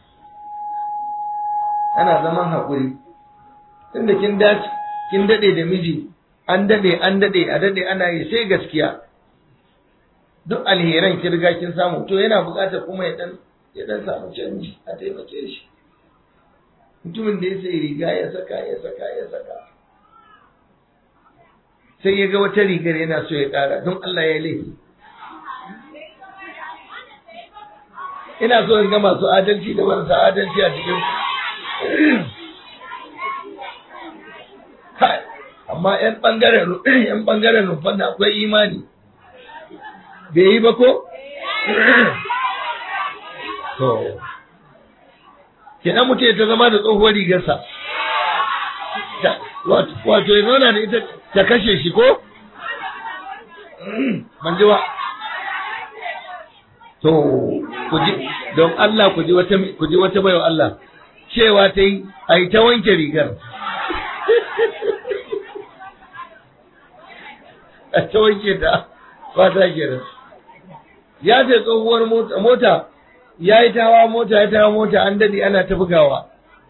S1: ana zaman hakuri tunda kin dace kin dade da miji an dade an dade a dade ana yi sai gaskiya duk alheran ki riga kin samu to yana buƙatar kuma ya dan ya dan samu canji a taimake shi mutumin da ya sai riga ya saka ya saka ya saka sai ya ga wata rigar yana so ya ƙara don Allah ya laifi ina so in ga masu adalci da marasa adalci a cikin amma yan bangaren yan bangaren rufan da akwai imani bai yi ba ko to kenan mutum ya ta zama da tsohuwar rigarsa wato ya zauna da ita ta kashe shi ko ban ji ba to ku ji don Allah ku ji wata ku ji wata bayo Allah cewa ta yi a yi ta wanke rigar a ta wanke ta ba ta kenan ya ce tsohuwar mota ya yi tawa mota ya tawa mota an dade ana ta bugawa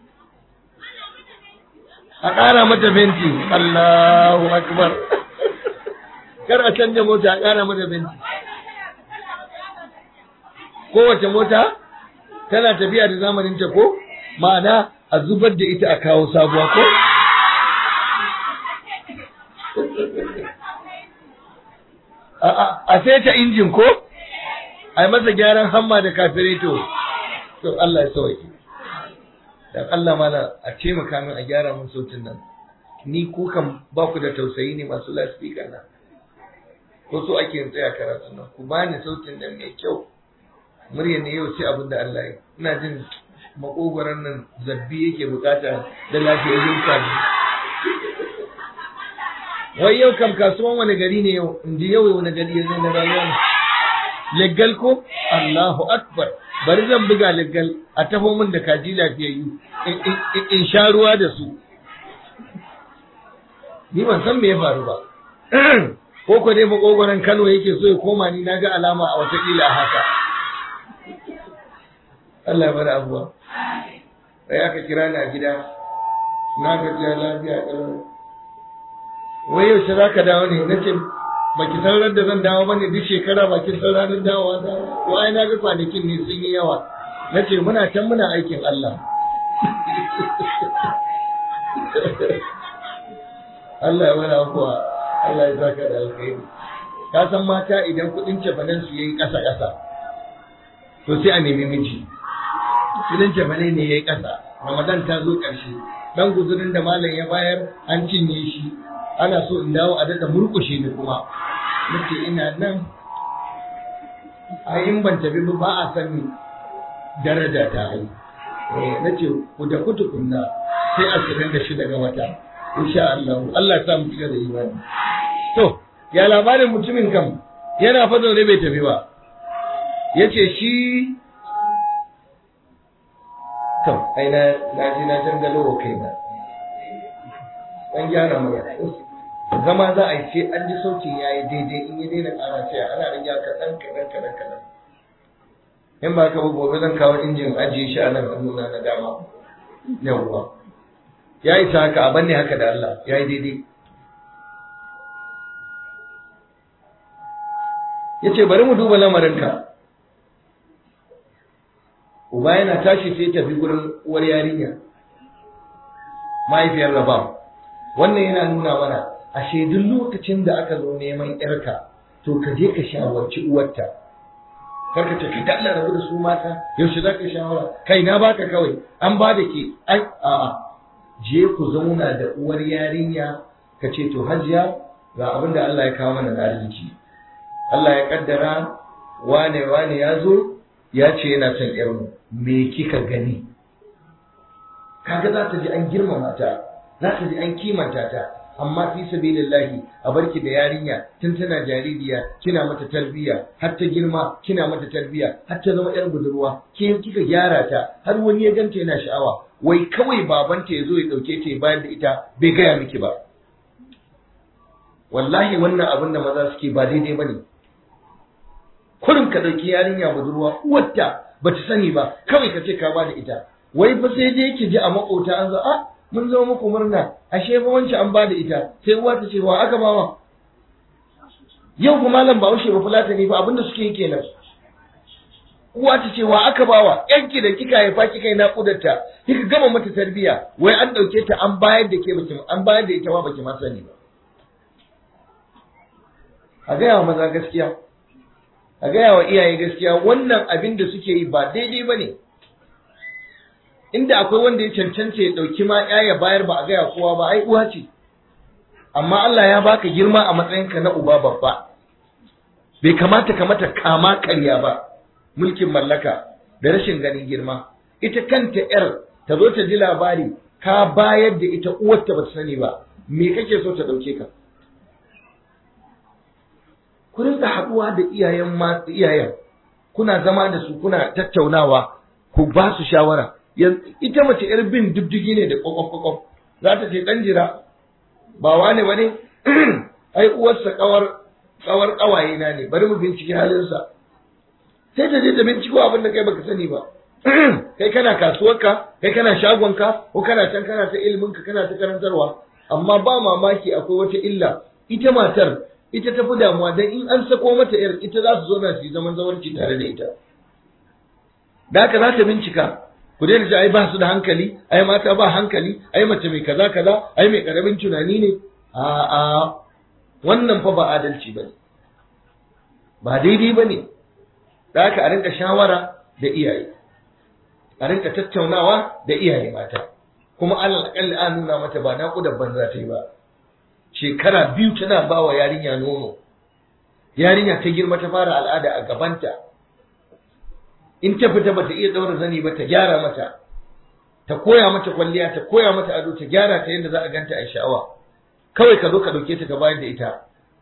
S1: a ƙara mata fenti Allahu akbar kar a canja mota a ƙara mata fenti kowace mota tana tafiya da zamanin ta ko ma'ana a zubar da ita a kawo sabuwa ko a sai ta injin ko a yi masa gyaran hamma da kafireto to Allah ya sauke dan Allah mana a taimaka min a gyara min sautin nan ni ku kan ba ku da tausayi ne masu lasfika na ko so ake yin tsaya karatu nan ku bani sautin nan mai kyau murya ne yau sai abin da Allah ya ina jin makogoron nan zabbi yake bukata da lafiyayyun sani wai yau kam kasuwan wani gari ne yau in ji yau wani gari yanzu na rayuwa ne leggal ko Allahu akbar bari zan buga leggal a taho min da kaji lafiyayyu in sha ruwa da su ni ban san me ya faru ba ko ko dai makogoron Kano yake so ya koma ni naga alama a wata kila haka Allah ya bari abuwa sai aka kira ni a gida na gajiya lafiya kalau wai yaushe za ka dawo ne na ce ba ki san da zan dawo ba ne duk shekara ba ki san ranar dawowa ta ko ai na ga kwanakin ne sun yi yawa na ce muna can muna aikin Allah Allah ya bada kuwa Allah ya saka da alkhairi ka san mata idan kuɗin cefanen su yayi ƙasa ƙasa to sai a nemi miji kuɗin cefane ne yayi ƙasa Ramadan ta zo ƙarshe dan guzurin da malam ya bayar an cinye shi ana so in dawo a daɗa murƙushe ni kuma nace ina nan a in ban tafi ba a sani daraja ta ai nace ku da kutu kunna sai ashirin da shida ga wata insha Allah Allah ya sa mu cika da imani to ya labarin mutumin kam yana fa zaune bai tafi ba yace shi to ai na na ji na jangalo wa kaina dan gyara mu zama za a yi ce an ji sautin ya yi daidai in yi daina ƙara ce ana rage kaɗan kaɗan kaɗan kaɗan in ba ka ba gobe zan kawo injin ajiye shi a nan hannuna na dama yawwa ya isa haka a banne haka da Allah ya yi daidai ya ce bari mu duba lamarinka uba yana tashi sai tafi gurin uwar yarinya mahaifiyar rabam wannan yana nuna mana ashe duk lokacin da aka zo neman yarka to ka je ka shawarci uwarta kar ka ce ka dalla rabu da su mata yaushe za ka shawara kai na baka kawai an ba da ke ai a'a je ku zauna da uwar yarinya ka ce to hajiya ga abin da Allah ya kawo mana da arziki Allah ya kaddara wane wane ya zo ya ce yana son yarmu me kika gani kaga za ta ji an girmama ta za ta ji an kimanta ta amma fi sabilillahi a barki da yarinya tun tana jaririya kina mata tarbiyya har ta girma kina mata tarbiyya har ta zama yar budurwa ke kika gyara ta har wani ya ganta yana sha'awa wai kawai babanta ya zo ya dauke ta ya bayar da ita bai gaya miki ba wallahi wannan abin da maza suke ba daidai bane kurin ka dauki yarinya budurwa uwarta bata sani ba kawai ka ce ka ba da ita wai fa sai dai ki ji a makota an zo a mun zo muku murna ashe fa wancan an bada ita sai uwa ta ce wa aka bawa yau kuma malam Bahaushe ba fulata ne fa abinda suke yi kenan uwa ta ce wa aka bawa yanki da kika haifa kika yi naƙudarta kika gama mata tarbiya wai an ɗauke ta an bayar da ke baki an bayar da ita ma baki ma sani ba a gaya wa maza gaskiya a gaya wa iyaye gaskiya wannan abin da suke yi ba daidai ba ne inda akwai wanda ya cancanta ya ɗauki ma ya bayar ba a gaya kowa ba ai uwa ce amma Allah ya baka girma a matsayinka na uba babba bai kamata ka mata kama karya ba mulkin mallaka da rashin ganin girma ita kanta yar ta zo ta ji labari ka bayar da ita uwarta ba ta sani ba me kake so ta ɗauke ka ku rinka haɗuwa da iyayen ma iyayen kuna zama da su kuna tattaunawa ku ba su shawara ita mace yar bin diddigi ne da kwakwaf kwakwaf za ta ce dan jira ba wane ba ne ai uwarsa kawar kawar kawaye na ne bari mu bincike halinsa sai ta je ta binciko abin da kai baka sani ba kai kana kasuwarka kai kana shagonka ko kana can kana ta iliminka kana ta karantarwa amma ba mamaki akwai wata illa ita matar ita ta fi damuwa dan in an sako mata yar ita za su zauna su yi zaman zawarci tare da ita da haka za ta bincika ku daina ji ai ba su da hankali ai mata ba hankali ai mace mai kaza kaza ai mai karamin tunani ne a a wannan fa ba adalci bane ba daidai bane da haka a rinka shawara da iyaye a rinka tattaunawa da iyaye mata kuma Allah akalli an nuna mata ba naƙudar banza ta yi ba shekara biyu tana ba wa yarinya nono yarinya ta girma ta fara al'ada a gabanta in ta fita bata iya daura zani ba ta gyara mata ta koya mata kwalliya ta koya mata ado ta gyara ta yadda za a ganta a sha'awa kawai ka zo ka dauke ta ka bayar da ita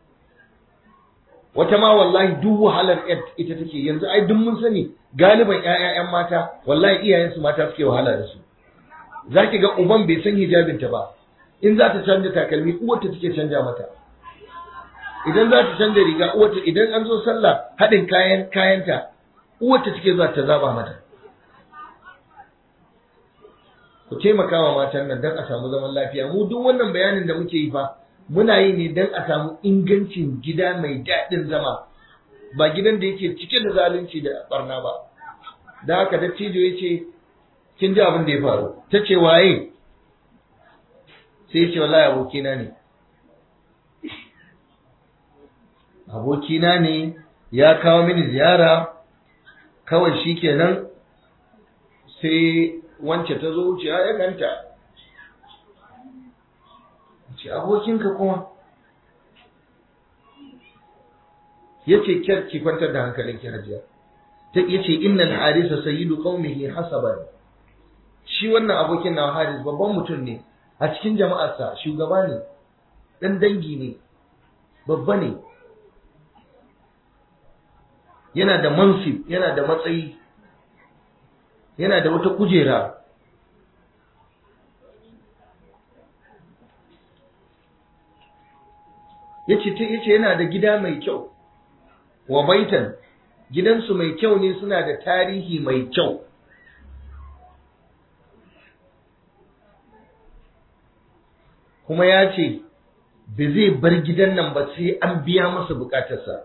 S1: wata ma wallahi duk wahalar ita take yanzu ai duk mun sani galiban ƴaƴan mata wallahi iyayensu mata suke wahala da su zaki ga uban bai san hijabinta ba in za ta canja takalmi uwarta take canja mata idan za ta canja riga uwarta idan an zo sallah haɗin kayan kayanta uwarta take za ta zaba mata ku taimaka wa matan nan don a samu zaman lafiya mu duk wannan bayanin da muke yi fa muna yi ne don a samu ingancin gida mai daɗin zama ba gidan da yake cike da zalunci da barna ba da haka dattijo ya ce kin ji abin da ya faru ta ce waye sai ce wallahi abokina ne abokina ne ya kawo mini ziyara kawai shi kenan sai wance ta zo wuciya ya ganta ce abokinka kuma ya ce kyar ki kwantar da hankalin ki hajiya ta ya ce innal harisa sayyidu qaumihi hasaban shi wannan abokin na haris babban mutum ne a cikin jama'arsa shugaba ne dan dangi ne babba ne yana da mansib yana da matsayi yana da wata kujera yace ta yace yana da gida mai kyau wa baitan gidansu mai kyau ne suna da tarihi mai kyau kuma ya ce ba zai bar gidan nan ba sai an biya masa bukatarsa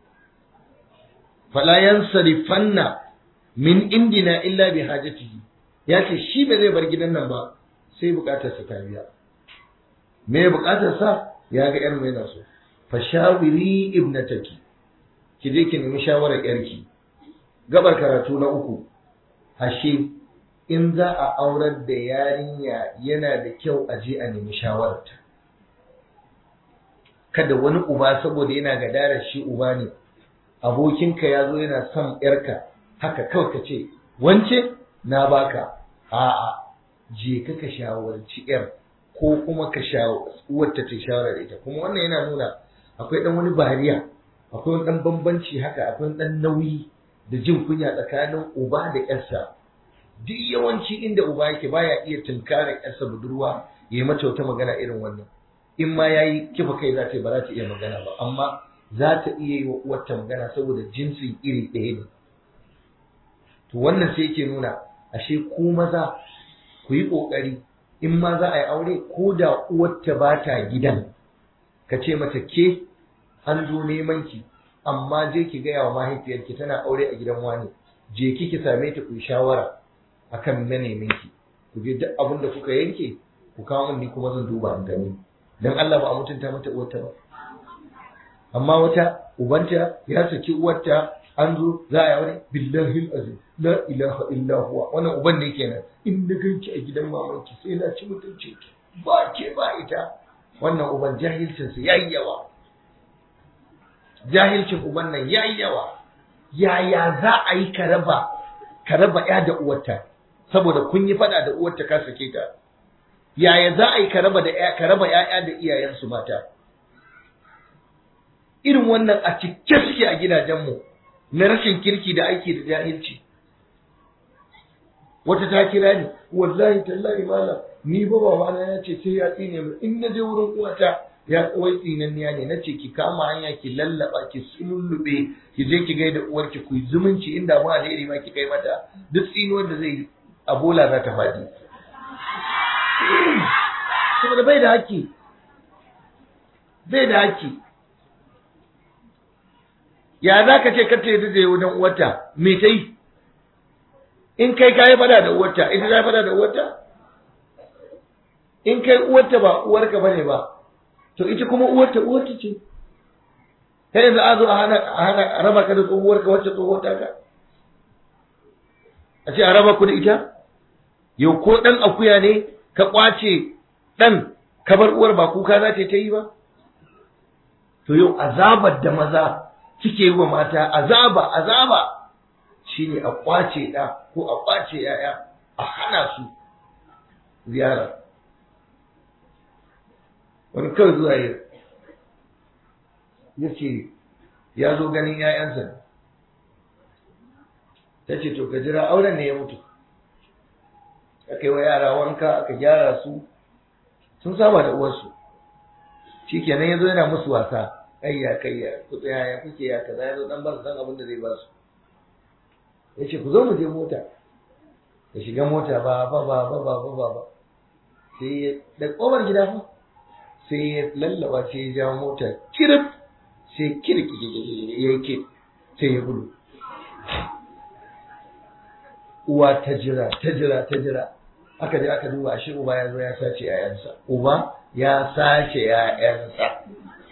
S1: fala yansarifanna min indina illa bi hajatihi ya ce shi ba zai bar gidan nan ba sai bukatarsa ta biya me bukatarsa ya ga yar mai naso fa shawiri ibnataki ki je ki nemi shawarar yarki gabar karatu na uku ashe in za a aurar da yarinya yana da kyau a je a nemi shawararta kada wani uba saboda yana gadarar shi uba ne abokinka ya zo yana son yarka haka kawai ka ce wance na baka a'a je ka ka shawarci yar ko kuma ka wata ta shawara da ita kuma wannan yana nuna akwai dan wani bariya akwai wani dan bambanci haka akwai dan nauyi da jin kunya tsakanin uba da yarsa duk yawanci inda uba yake baya iya tunkarar yarsa budurwa ya yi mata wata magana irin wannan in ma yayi kifa kai za ta ba za ta iya magana ba amma za ta iya yi wa uwarta magana saboda jinsin iri ɗaya ne to wannan sai yake nuna ashe ku maza ku yi ƙoƙari in ma za a yi aure ko da uwarta ba ta gidan ka ce mata ke an zo neman ki amma je ki gaya wa mahaifiyarki tana aure a gidan wani je ki ki same ta ku yi shawara akan manemin ki ku je duk abin da kuka yanke ku kawo min ni kuma zan duba an gani dan Allah ba a mutunta mata uwarta ba amma wata ubanta ya saki uwarta an zo za a yi aure billahi azim la ilaha illa huwa wannan uban ne kenan in na ganki a gidan mamanki sai na ci mutunci ki ba ke ba ita wannan uban jahilcin sa yayi yawa jahilcin uban nan yayi yawa yaya za a yi ka raba ka raba ya da uwarta saboda kun yi fada da uwarta ka sake ta yaya za a yi ka raba da ka raba ƴaƴa da iyayensu mata irin wannan a cike suke a gidajenmu na rashin kirki da aiki da jahilci wata ta kira ni wallahi tallahi malam ni ba babana ya ce sai ya tsine mu in na je wurin uwata ya wai tsinanniya ne na ce ki kama hanya ki lallaba ki sulluɓe ki je ki gaida uwarki ku yi zumunci inda mu alheri ma ki kai mata duk tsinuwar da zai a bola za ta faɗi saboda bai da haƙƙi bai da haƙƙi ya za ka ce ka ta yi da wajen uwarta me ta yi in kai ka yi fada da uwarta ita ta yi fada da uwarta in kai uwarta ba uwarka bane ba to ita kuma uwarta uwarta ce ta yanzu a zo a hana a hana a raba ka da tsohuwarka wacce tsohuwar ka a ce a raba ku da ita yau ko dan akuya ne ka kwace dan ka bar uwar ba kuka za ta yi ba to yau azabar da maza suke yi wa mata azaba azaba shine a kwace ɗa ko a kwace yaya a hana su ziyara wani kawai zuwa yi ya ce ya zo ganin ‘ya'yansa ta ce to ka jira auren ne ya mutu aka yi wa yara wanka aka gyara su sun saba da uwarsu shi kenan ya zo yana musu wasa kayya kayya ku tsaya ya kuke ya kaza ya zo dan ba su san abin da zai ba su ya ce ku zo mu je mota ya shiga mota ba ba ba ba ba ba ba ba sai ya da kofar gida fa sai ya lallaba sai ya jawo mota kirif sai kirki ya yake sai ya gudu uwa ta jira ta jira ta jira aka je aka duba shi uba ya zo ya sace yayansa uba ya sace yayansa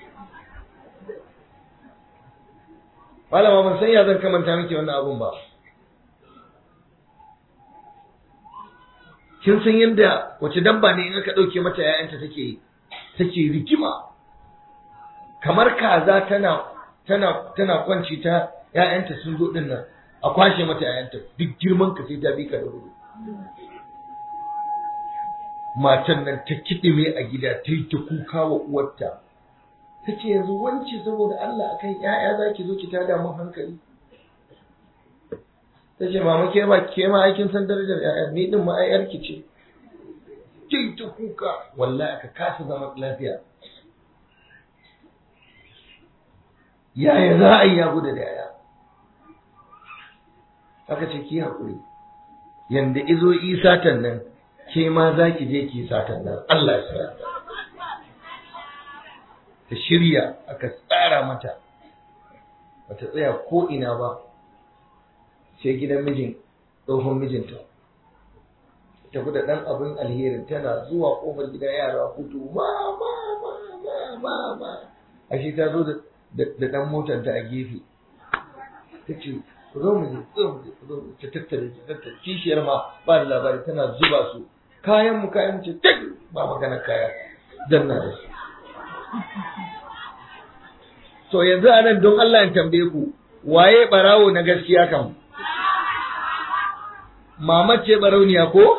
S1: malama ban san ya zan kamanta miki wannan abun ba kin san yadda wace dabba ne in aka ɗauke mata ‘ya'yanta take take rigima kamar kaza tana tana tana kwanci ta ‘ya'yanta sun zo ɗin nan a kwashe mata ‘ya'yanta duk girman ka sai ta bi ka da gudu matan nan ta kiɗime a gida ta yi ta kuka wa uwarta ta ce yanzu wance saboda Allah akan ‘ya'ya za ki zo ki tada mun hankali ta ce mama ke ba ke ma aikin san darajar ƴaƴa ni din ma ai ki ce kai ta kuka wallahi aka kasa zama lafiya yaya za a yi ya gudu da yaya aka ce ki haƙuri yanda izo yi satan nan ke ma za ki je ki satan nan Allah ya sa ta shirya aka tsara mata bata tsaya ko ina ba sai gidan mijin tsohon mijinta tafi da ɗan abin alherin tana zuwa ƙofar gida yara hutu ma ma ma ma ma ma ashe ta zo da ɗan motar ta a gefe ta ce ku zo mu je zo mu je ku zo mu ta tattare ta tattare kishiyar ma ba da labari tana zuba su kayan mu kayan mu ce tak ba magana kaya dan na da su to yanzu anan don Allah in tambaye ku waye barawo na gaskiya kan mama ce barauniya ko?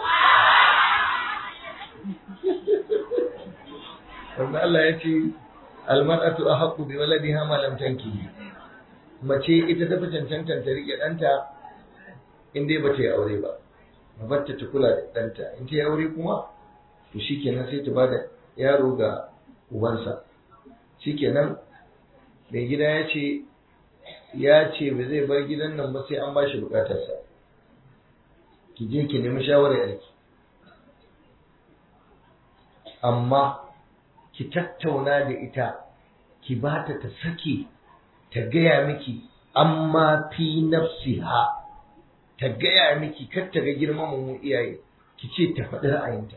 S1: Wanda Allah ya ce, Almar'atu a haƙu bi waladi hama lamtanki. Mace ita tafi cancantan ta riƙe ɗanta in dai ba ta yi aure ba. Mabarta ta kula da ɗanta. In ta yi aure kuma, to shi kenan sai ta ba da yaro ga ubansa. Shi kenan, mai gida ya ce, ya ce ba zai bar gidan nan ba sai an ba shi bukatarsa. ki je ki nemi shawarar yarki amma ki tattauna da ita ki ba ta ta sake ta gaya miki amma fi nafsiha ta gaya miki kar ta ga girman mu iyaye ki ce ta faɗi ra'ayinta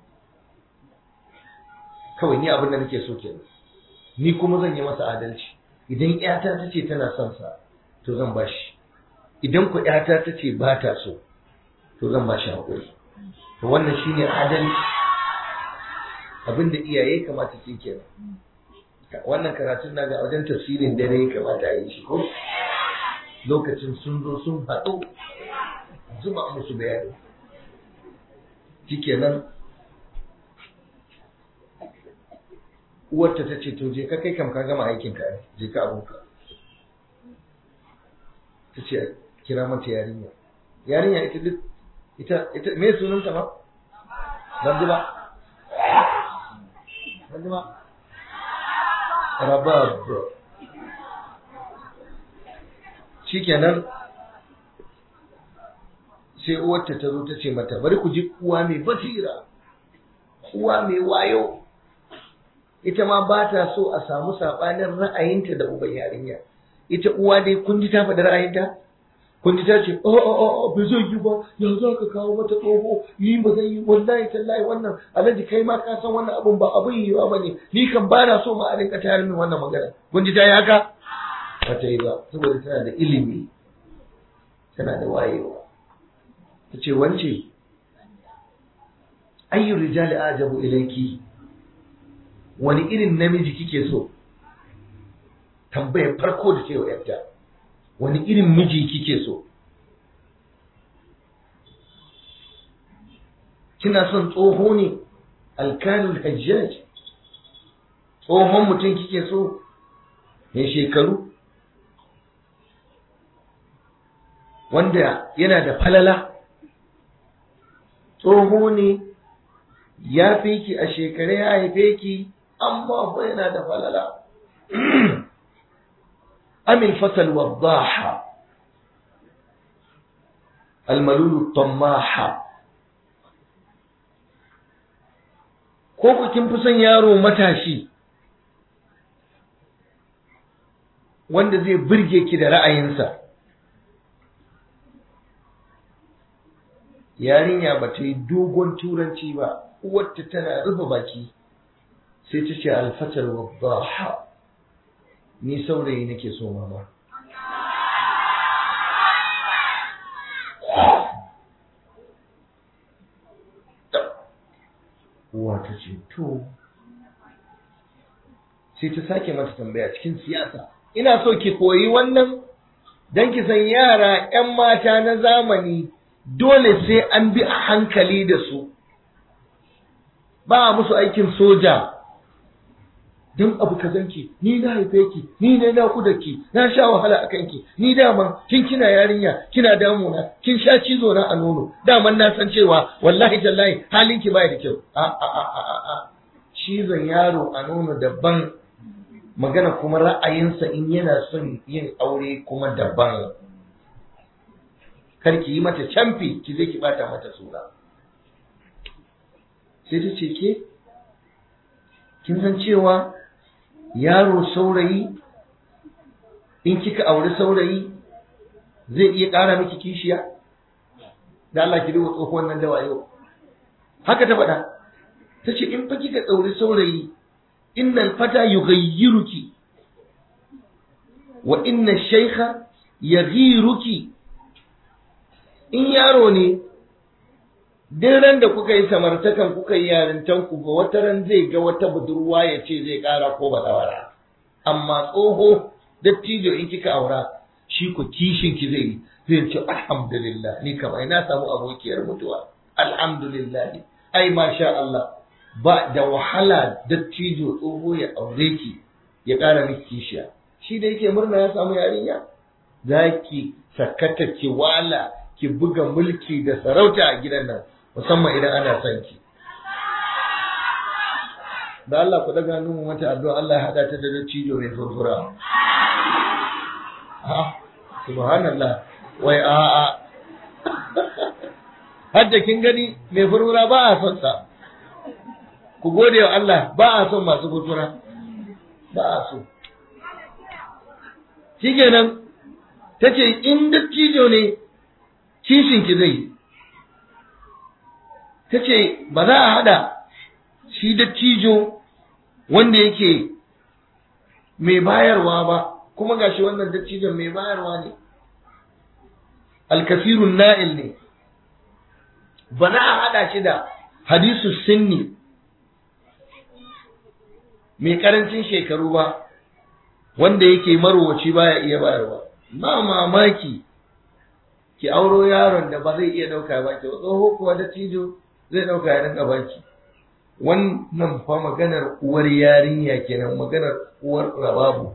S1: kawai ni abin da nake so kenan ni kuma zan yi masa adalci idan ƴata ta ce tana son sa to zan bashi idan ku ƴata ta ce ba ta so to zan ba shi haƙuri to wannan shine adalci abinda iyaye kamata su kenan wannan karatun na ga wajen tafsirin dare ya kamata a yi shi ko lokacin sun zo sun haɗu zuba musu bayani shikenan uwarta ta ce to je ka kai kam ka gama aikin ka je ka abunka ta ce kira mata yarinya yarinya ita duk ita ita me sunanta ba ban ji ba ban ji ba rabab shikenan sai uwarta ta zo ta ce mata bari ku ji uwa mai basira uwa mai wayo ita ma ba ta so a samu saɓanin ra'ayinta da uban yarinya ita uwa dai kun ji ta faɗi ra'ayinta kun ji ta ce oh oh oh bai zai yi ba ya za ka kawo mata tsoho yi ba zai yi wallahi tallahi wannan alhaji kai ma ka san wannan abun ba abin yi ba ne ni kan ba na so ma a rinka tayar min wannan magana kun ji ta yi haka ba ta yi ba saboda tana da ilimi tana da wayewa ta ce wance ayyu rijali ajabu ilayki wani irin namiji kike so tambayar farko da ce wa yarta wani irin miji kike so kina son tsoho ne alkanul hajjaj tsohon mutum kike so mai shekaru wanda yana da falala tsoho ne ya fi ki a shekare ya haife ki amma fa yana da falala amil fasal waddaha almalulu tammaha ko ku kin fi son yaro matashi wanda zai burge ki da ra'ayinsa yarinya ba ta yi dogon turanci ba uwarta tana rufe baki sai ta ce alfatar waddaha ni saurayi nake so mama uwa ta ce to sai ta sake mata tambaya cikin siyasa ina so ki koyi wannan don ki san yara 'yan mata na zamani dole sai an bi a hankali da su ba a musu aikin soja don abu ka zanki ni na haife ki ni ne na ku da ki na sha wahala a kanki ni dama kin kina yarinya kina damuna kin sha cizo na a nono daman na san cewa wallahi tallahi halin ki bai da kyau a a a a a cizon yaro a nono daban magana kuma ra'ayinsa in yana son yin aure kuma daban kar ki yi mata camfi ki zai ki bata mata sura sai ta ce ke kin san cewa yaro saurayi in kika auri saurayi zai iya ƙara miki kishiya da Allah ki duba tsohuwan nan da wayo haka ta faɗa ta ce in fa kika tsauri saurayi innal fata yughayyiruki wa inna shaykha yaghiruki in yaro ne duk ran da kuka yi samartakan kuka yi yarintan ku ga wata ran zai ga wata budurwa ya ce zai kara ko bazawara amma tsoho dattijo in kika aura shi ku kishin ki zai zai ce alhamdulillah ni kam ai na samu abokiyar mutuwa alhamdulillah ai masha Allah ba da wahala dattijo tsoho ya aure ki ya kara miki kishiya shi da yake murna ya samu yarinya zaki sakata ki wala ki buga mulki da sarauta a gidan nan musamman idan ana son ki da Allah ku daga mu mata addu'a Allah ya hada ta da dattijo mai furfura ha subhanallah wai a a hadda kin gani mai furfura ba a son sa ku gode wa Allah ba a son masu furfura ba a so shikenan tace in dattijo ne kishin ki zai ta ce ba za a haɗa shi dattijo wanda yake mai bayarwa ba kuma gashi wannan dattijon mai bayarwa ne alkafirun na'il ne ba za a haɗa shi da hadisu sinni mai ƙarancin shekaru ba wanda yake marowaci baya iya bayarwa ba mamaki ki auro yaron da ba zai iya ɗauka ba ki tsoho kuwa dattijo zai ɗauka ya rinka baki wannan fa maganar uwar yarinya kenan maganar uwar rababu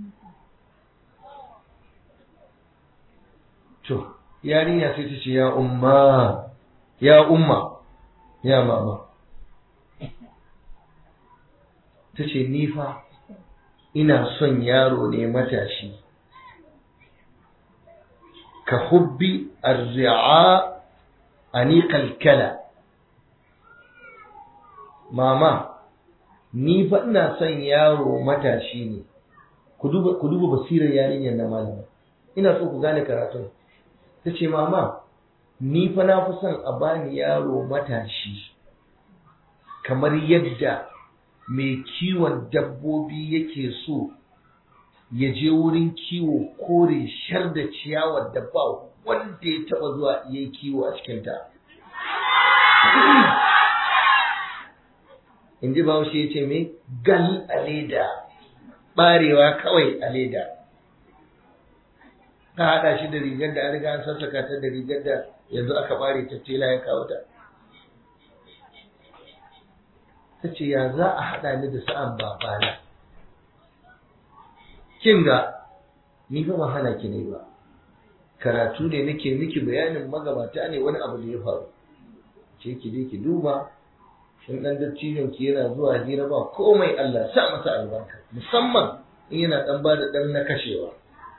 S1: to yarinya sai ta ce ya umma ya umma ya mama ta ce ni fa ina son yaro ne matashi ka hubbi arzi'a aniqal kala mama ni fa ina son yaro matashi ne ku duba ku duba basirar yarinyar na malama ina so ku gane karatun ta ce mama ni fa na fi son a bani yaro matashi kamar yadda mai kiwon dabbobi yake so ya je wurin kiwo kore shar da ciyawar da ba wanda ya taba zuwa ya yi kiwo a cikinta in ji bahaushe ya ce mai gal a leda barewa kawai a leda ka haɗa shi da rigar da an riga an sassaka ta da rigar da yanzu aka bare ta tela ya kawo ta ta ce ya za a haɗa ni da sa'an babana kin ga ni fa ba hana ki ne ba karatu ne nake miki bayanin magabata ne wani abu da ya faru ce ki je ki duba shin dan dattijon ki yana zuwa hira ba komai Allah sa masa albarka musamman in yana dan ba da dan na kashewa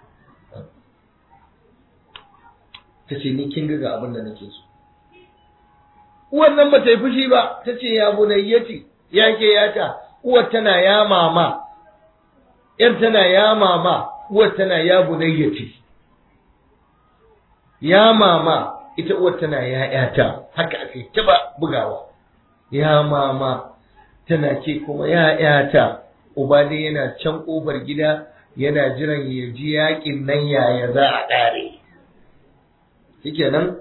S1: ta ce ni kin ga abin da nake so uwar nan ba ta yi fushi ba ta ce ya bunayyati ya ke yata uwar tana ya mama yar tana ya mama uwar tana ya bunayyati ya mama ita uwar tana ya yata haka ake taba bugawa ya mama tana ke kuma ya yata uba dai yana can kofar gida yana jiran ya ji yakin nan yaya za a ƙare shikenan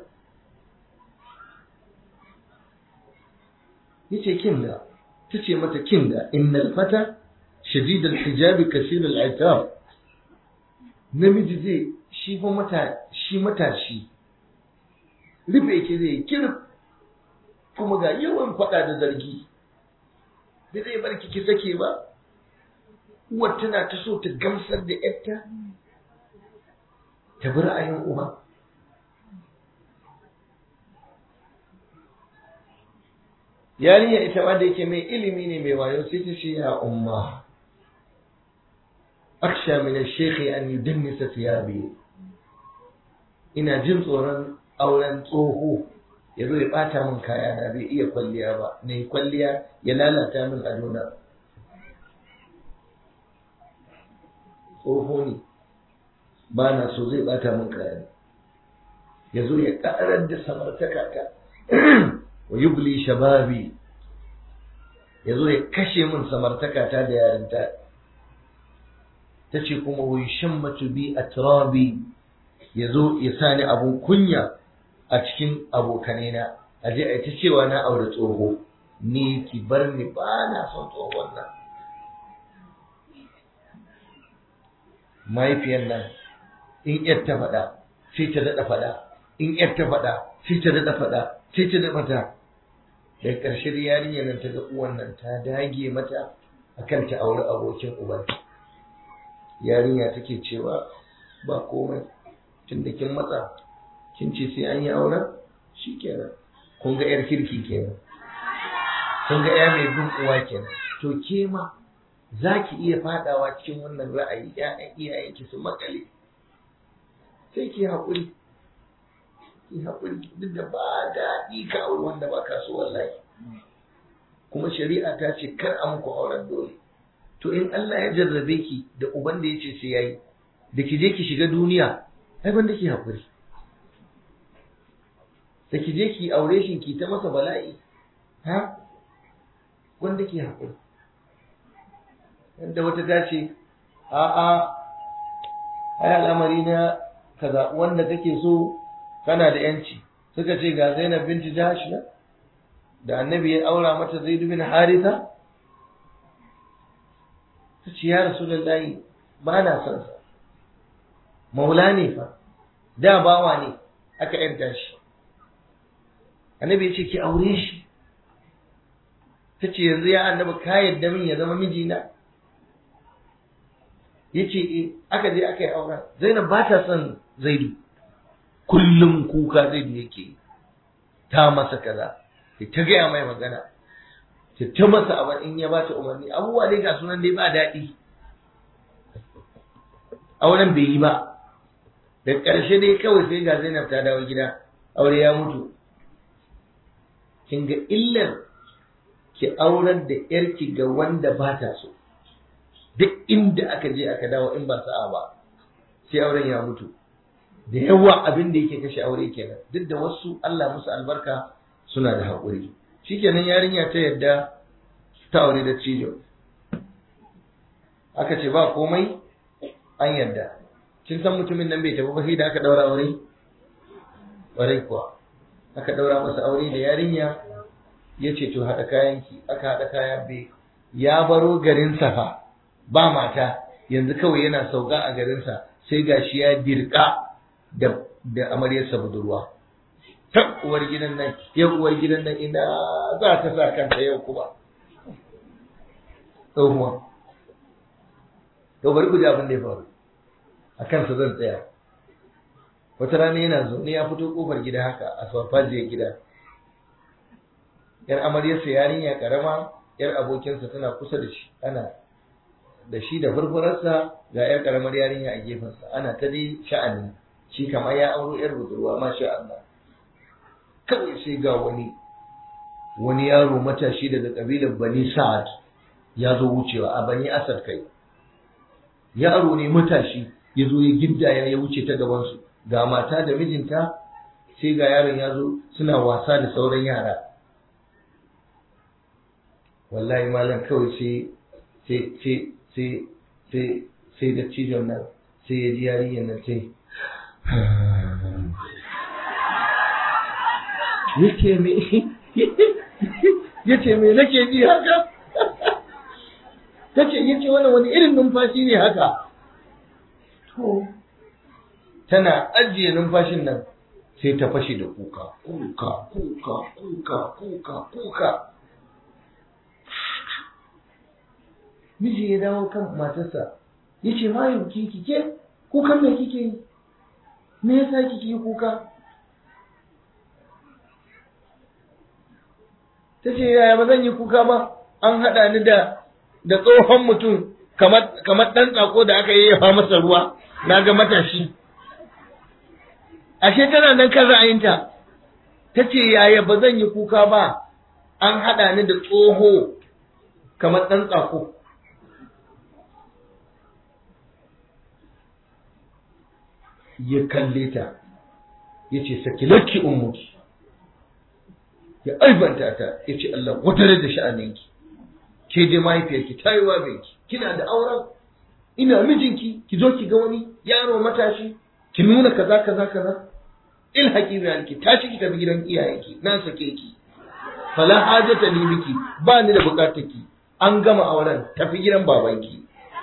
S1: yace kinga tace mata kinga innal fata shadid al-hijab kasir al-itab namiji zai shi fa mata shi matashi rufe yake zai kirf kuma ga yawan fada da zargi da zai bar ki sake ba uwar tana ta so ta gamsar da yarta ta bi ra'ayin uba yarinya ita ma da yake mai ilimi ne mai wayo sai ta ce ya umma aksha min ash-shaykh an yudannisa thiyabi ina jin tsoron auren tsoho ya zo ya bata min kaya na bai iya kwalliya ba na yi kwalliya ya lalata min adona tsoho ne ba na so zai bata min kaya ya zo ya karar da samartaka ta wa yubli shababi ya zo ya kashe min samartaka ta da yarinta ta ce kuma wa shammatu bi atrabi ya zo ya sani abun kunya a cikin abokanena a je a ta cewa na aure tsoho ni ki bar ni ba na son tsohon nan mahaifiyar nan in yar ta faɗa sai ta daɗa faɗa in yar ta faɗa sai ta daɗa faɗa sai ta daɗa faɗa daga ƙarshe da yarinyar nan ta ga uwan nan ta dage mata akan ta auri abokin uban yarinya take cewa ba komai tun da kin matsa kin ce sai an yi auren shi kenan kun ga yar kirki kenan kun ga ya mai bin uwa kenan to ke ma za ki iya fadawa cikin wannan ra'ayi ƴaƴan iyayenki su makale sai ki haƙuri ki haƙuri duk da ba daɗi ka auri wanda ba ka so wallahi kuma shari'a ta ce kar a muku auren dole to in Allah ya jarrabe ki da uban da ya ce sai yayi da ki je ki shiga duniya ai banda ki haƙuri da ki je ki aure shi ki ta masa bala'i ha wanda ki haƙuri yadda wata ta ce a'a ai al'amari na kaza wanda kake so kana da yanci suka ce ga Zainab binti Jahsh na da annabi ya aura mata Zaid bin Haritha ta ce ya Rasulullahi ba na son sa maula ne fa da bawa ne aka yanta shi annabi ya ce ki aure shi ta ce yanzu ya annabi ka yadda min ya zama mijina ya ce e aka je aka yi auren zainab ba ta son zaidu kullum kuka zaidu yake ta masa kaza ta gaya mai magana ta ta masa abin in ya bata umarni abubuwa dai ga sunan dai ba daɗi auren bai yi ba da ƙarshe dai kawai sai ga zainab ta dawo gida aure ya mutu kin ga illar ki aurar da yarki ga wanda ba ta so duk inda aka je aka dawo in ba sa'a ba sai auren ya mutu da yawa abin da yake kashe aure kenan duk da wasu Allah musu albarka suna da haƙuri shikenan yarinya ta yadda ta aure da cijo aka ce ba komai an yadda kin san mutumin nan bai tafi ba sai da aka daura aure ƙwarai kuwa aka daura masa aure da yarinya ya ce to haɗa kayanki aka haɗa kaya bai ya baro garinsa fa ba mata yanzu kawai yana sauka a garinsa sai gashi ya dirka da da amaryarsa budurwa ta uwar gidan nan yau uwar gidan nan ina za ta sa kanta yau kuma tsohuwa to bari ku ji abin da ya faru a kansa zan tsaya wata rana yana zaune ya fito kofar gida haka a farfajiyar gida yar amaryarsa yarinya karama yar abokinsa tana kusa da shi ana da shi da furfurarsa ga yar karamar yarinya a gefensa ana ta dai sha'ani shi kamar ya auro yar budurwa masha Allah kawai sai ga wani wani yaro matashi daga kabilar Bani Sa'ad ya zo wucewa a Bani Asad kai yaro ne matashi ya zo ya gindaya ya wuce ta gabansu ga mata da mijinta sai ga yaron ya zo suna wasa da sauran yara wallahi malam kawai sai sai sai sai sai sai da cijon nan sai ya ji yarinyar nan sai yake me yace me nake ji haka tace yace wannan wani irin numfashi ne haka to tana ajiye numfashin nan sai ta fashe da kuka kuka kuka kuka kuka kuka miji ya dawo kan matarsa ya ce ma yau ki kike kukan me kike yi me yasa kike yi kuka ta ce yaya ba zan yi kuka ba an haɗa ni da da tsohon mutum kamar ɗan tsako da aka yayyafa masa ruwa na ga matashi ashe tana nan kan ra'ayinta ta ce yaya ba zan yi kuka ba an haɗa ni da tsoho kamar ɗan tsako ya kalle ta ya ce saki lakki ummuki ya aibanta ta ya ce Allah wadare da sha'aninki ke dai mahaifiyarki ta yi wabinki kina da auren ina mijinki ki zo ki ga wani yaro matashi ki nuna kaza kaza kaza il haƙi ki tashi ki tafi gidan iyayenki na sake ki fala hajata li biki ba ni da bukatar ki an gama auren tafi gidan babanki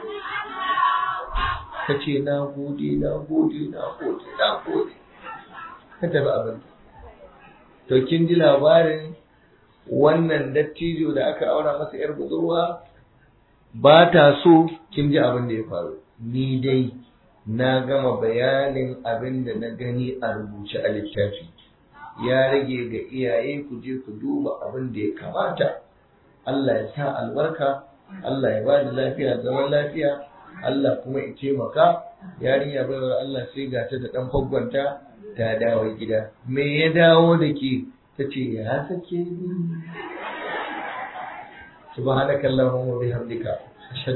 S1: ta ce na gode na gode na gode na gode ka tafi abin to kin ji labarin wannan dattijo da aka aura masa yar budurwa ba ta so kin ji abin da ya faru ni dai na gama bayanin abin da na gani a rubuce a littafi ya rage ga iyaye ku je ku duba abin da ya kamata Allah ya sa albarka Allah ya ba da lafiya zaman lafiya Allah kuma ya taimaka yarinya baiwar Allah sai ga ta da dan faggwanta ta dawo gida me ya dawo da ke ta ce ya sake ni subhanakallahumma wa bihamdika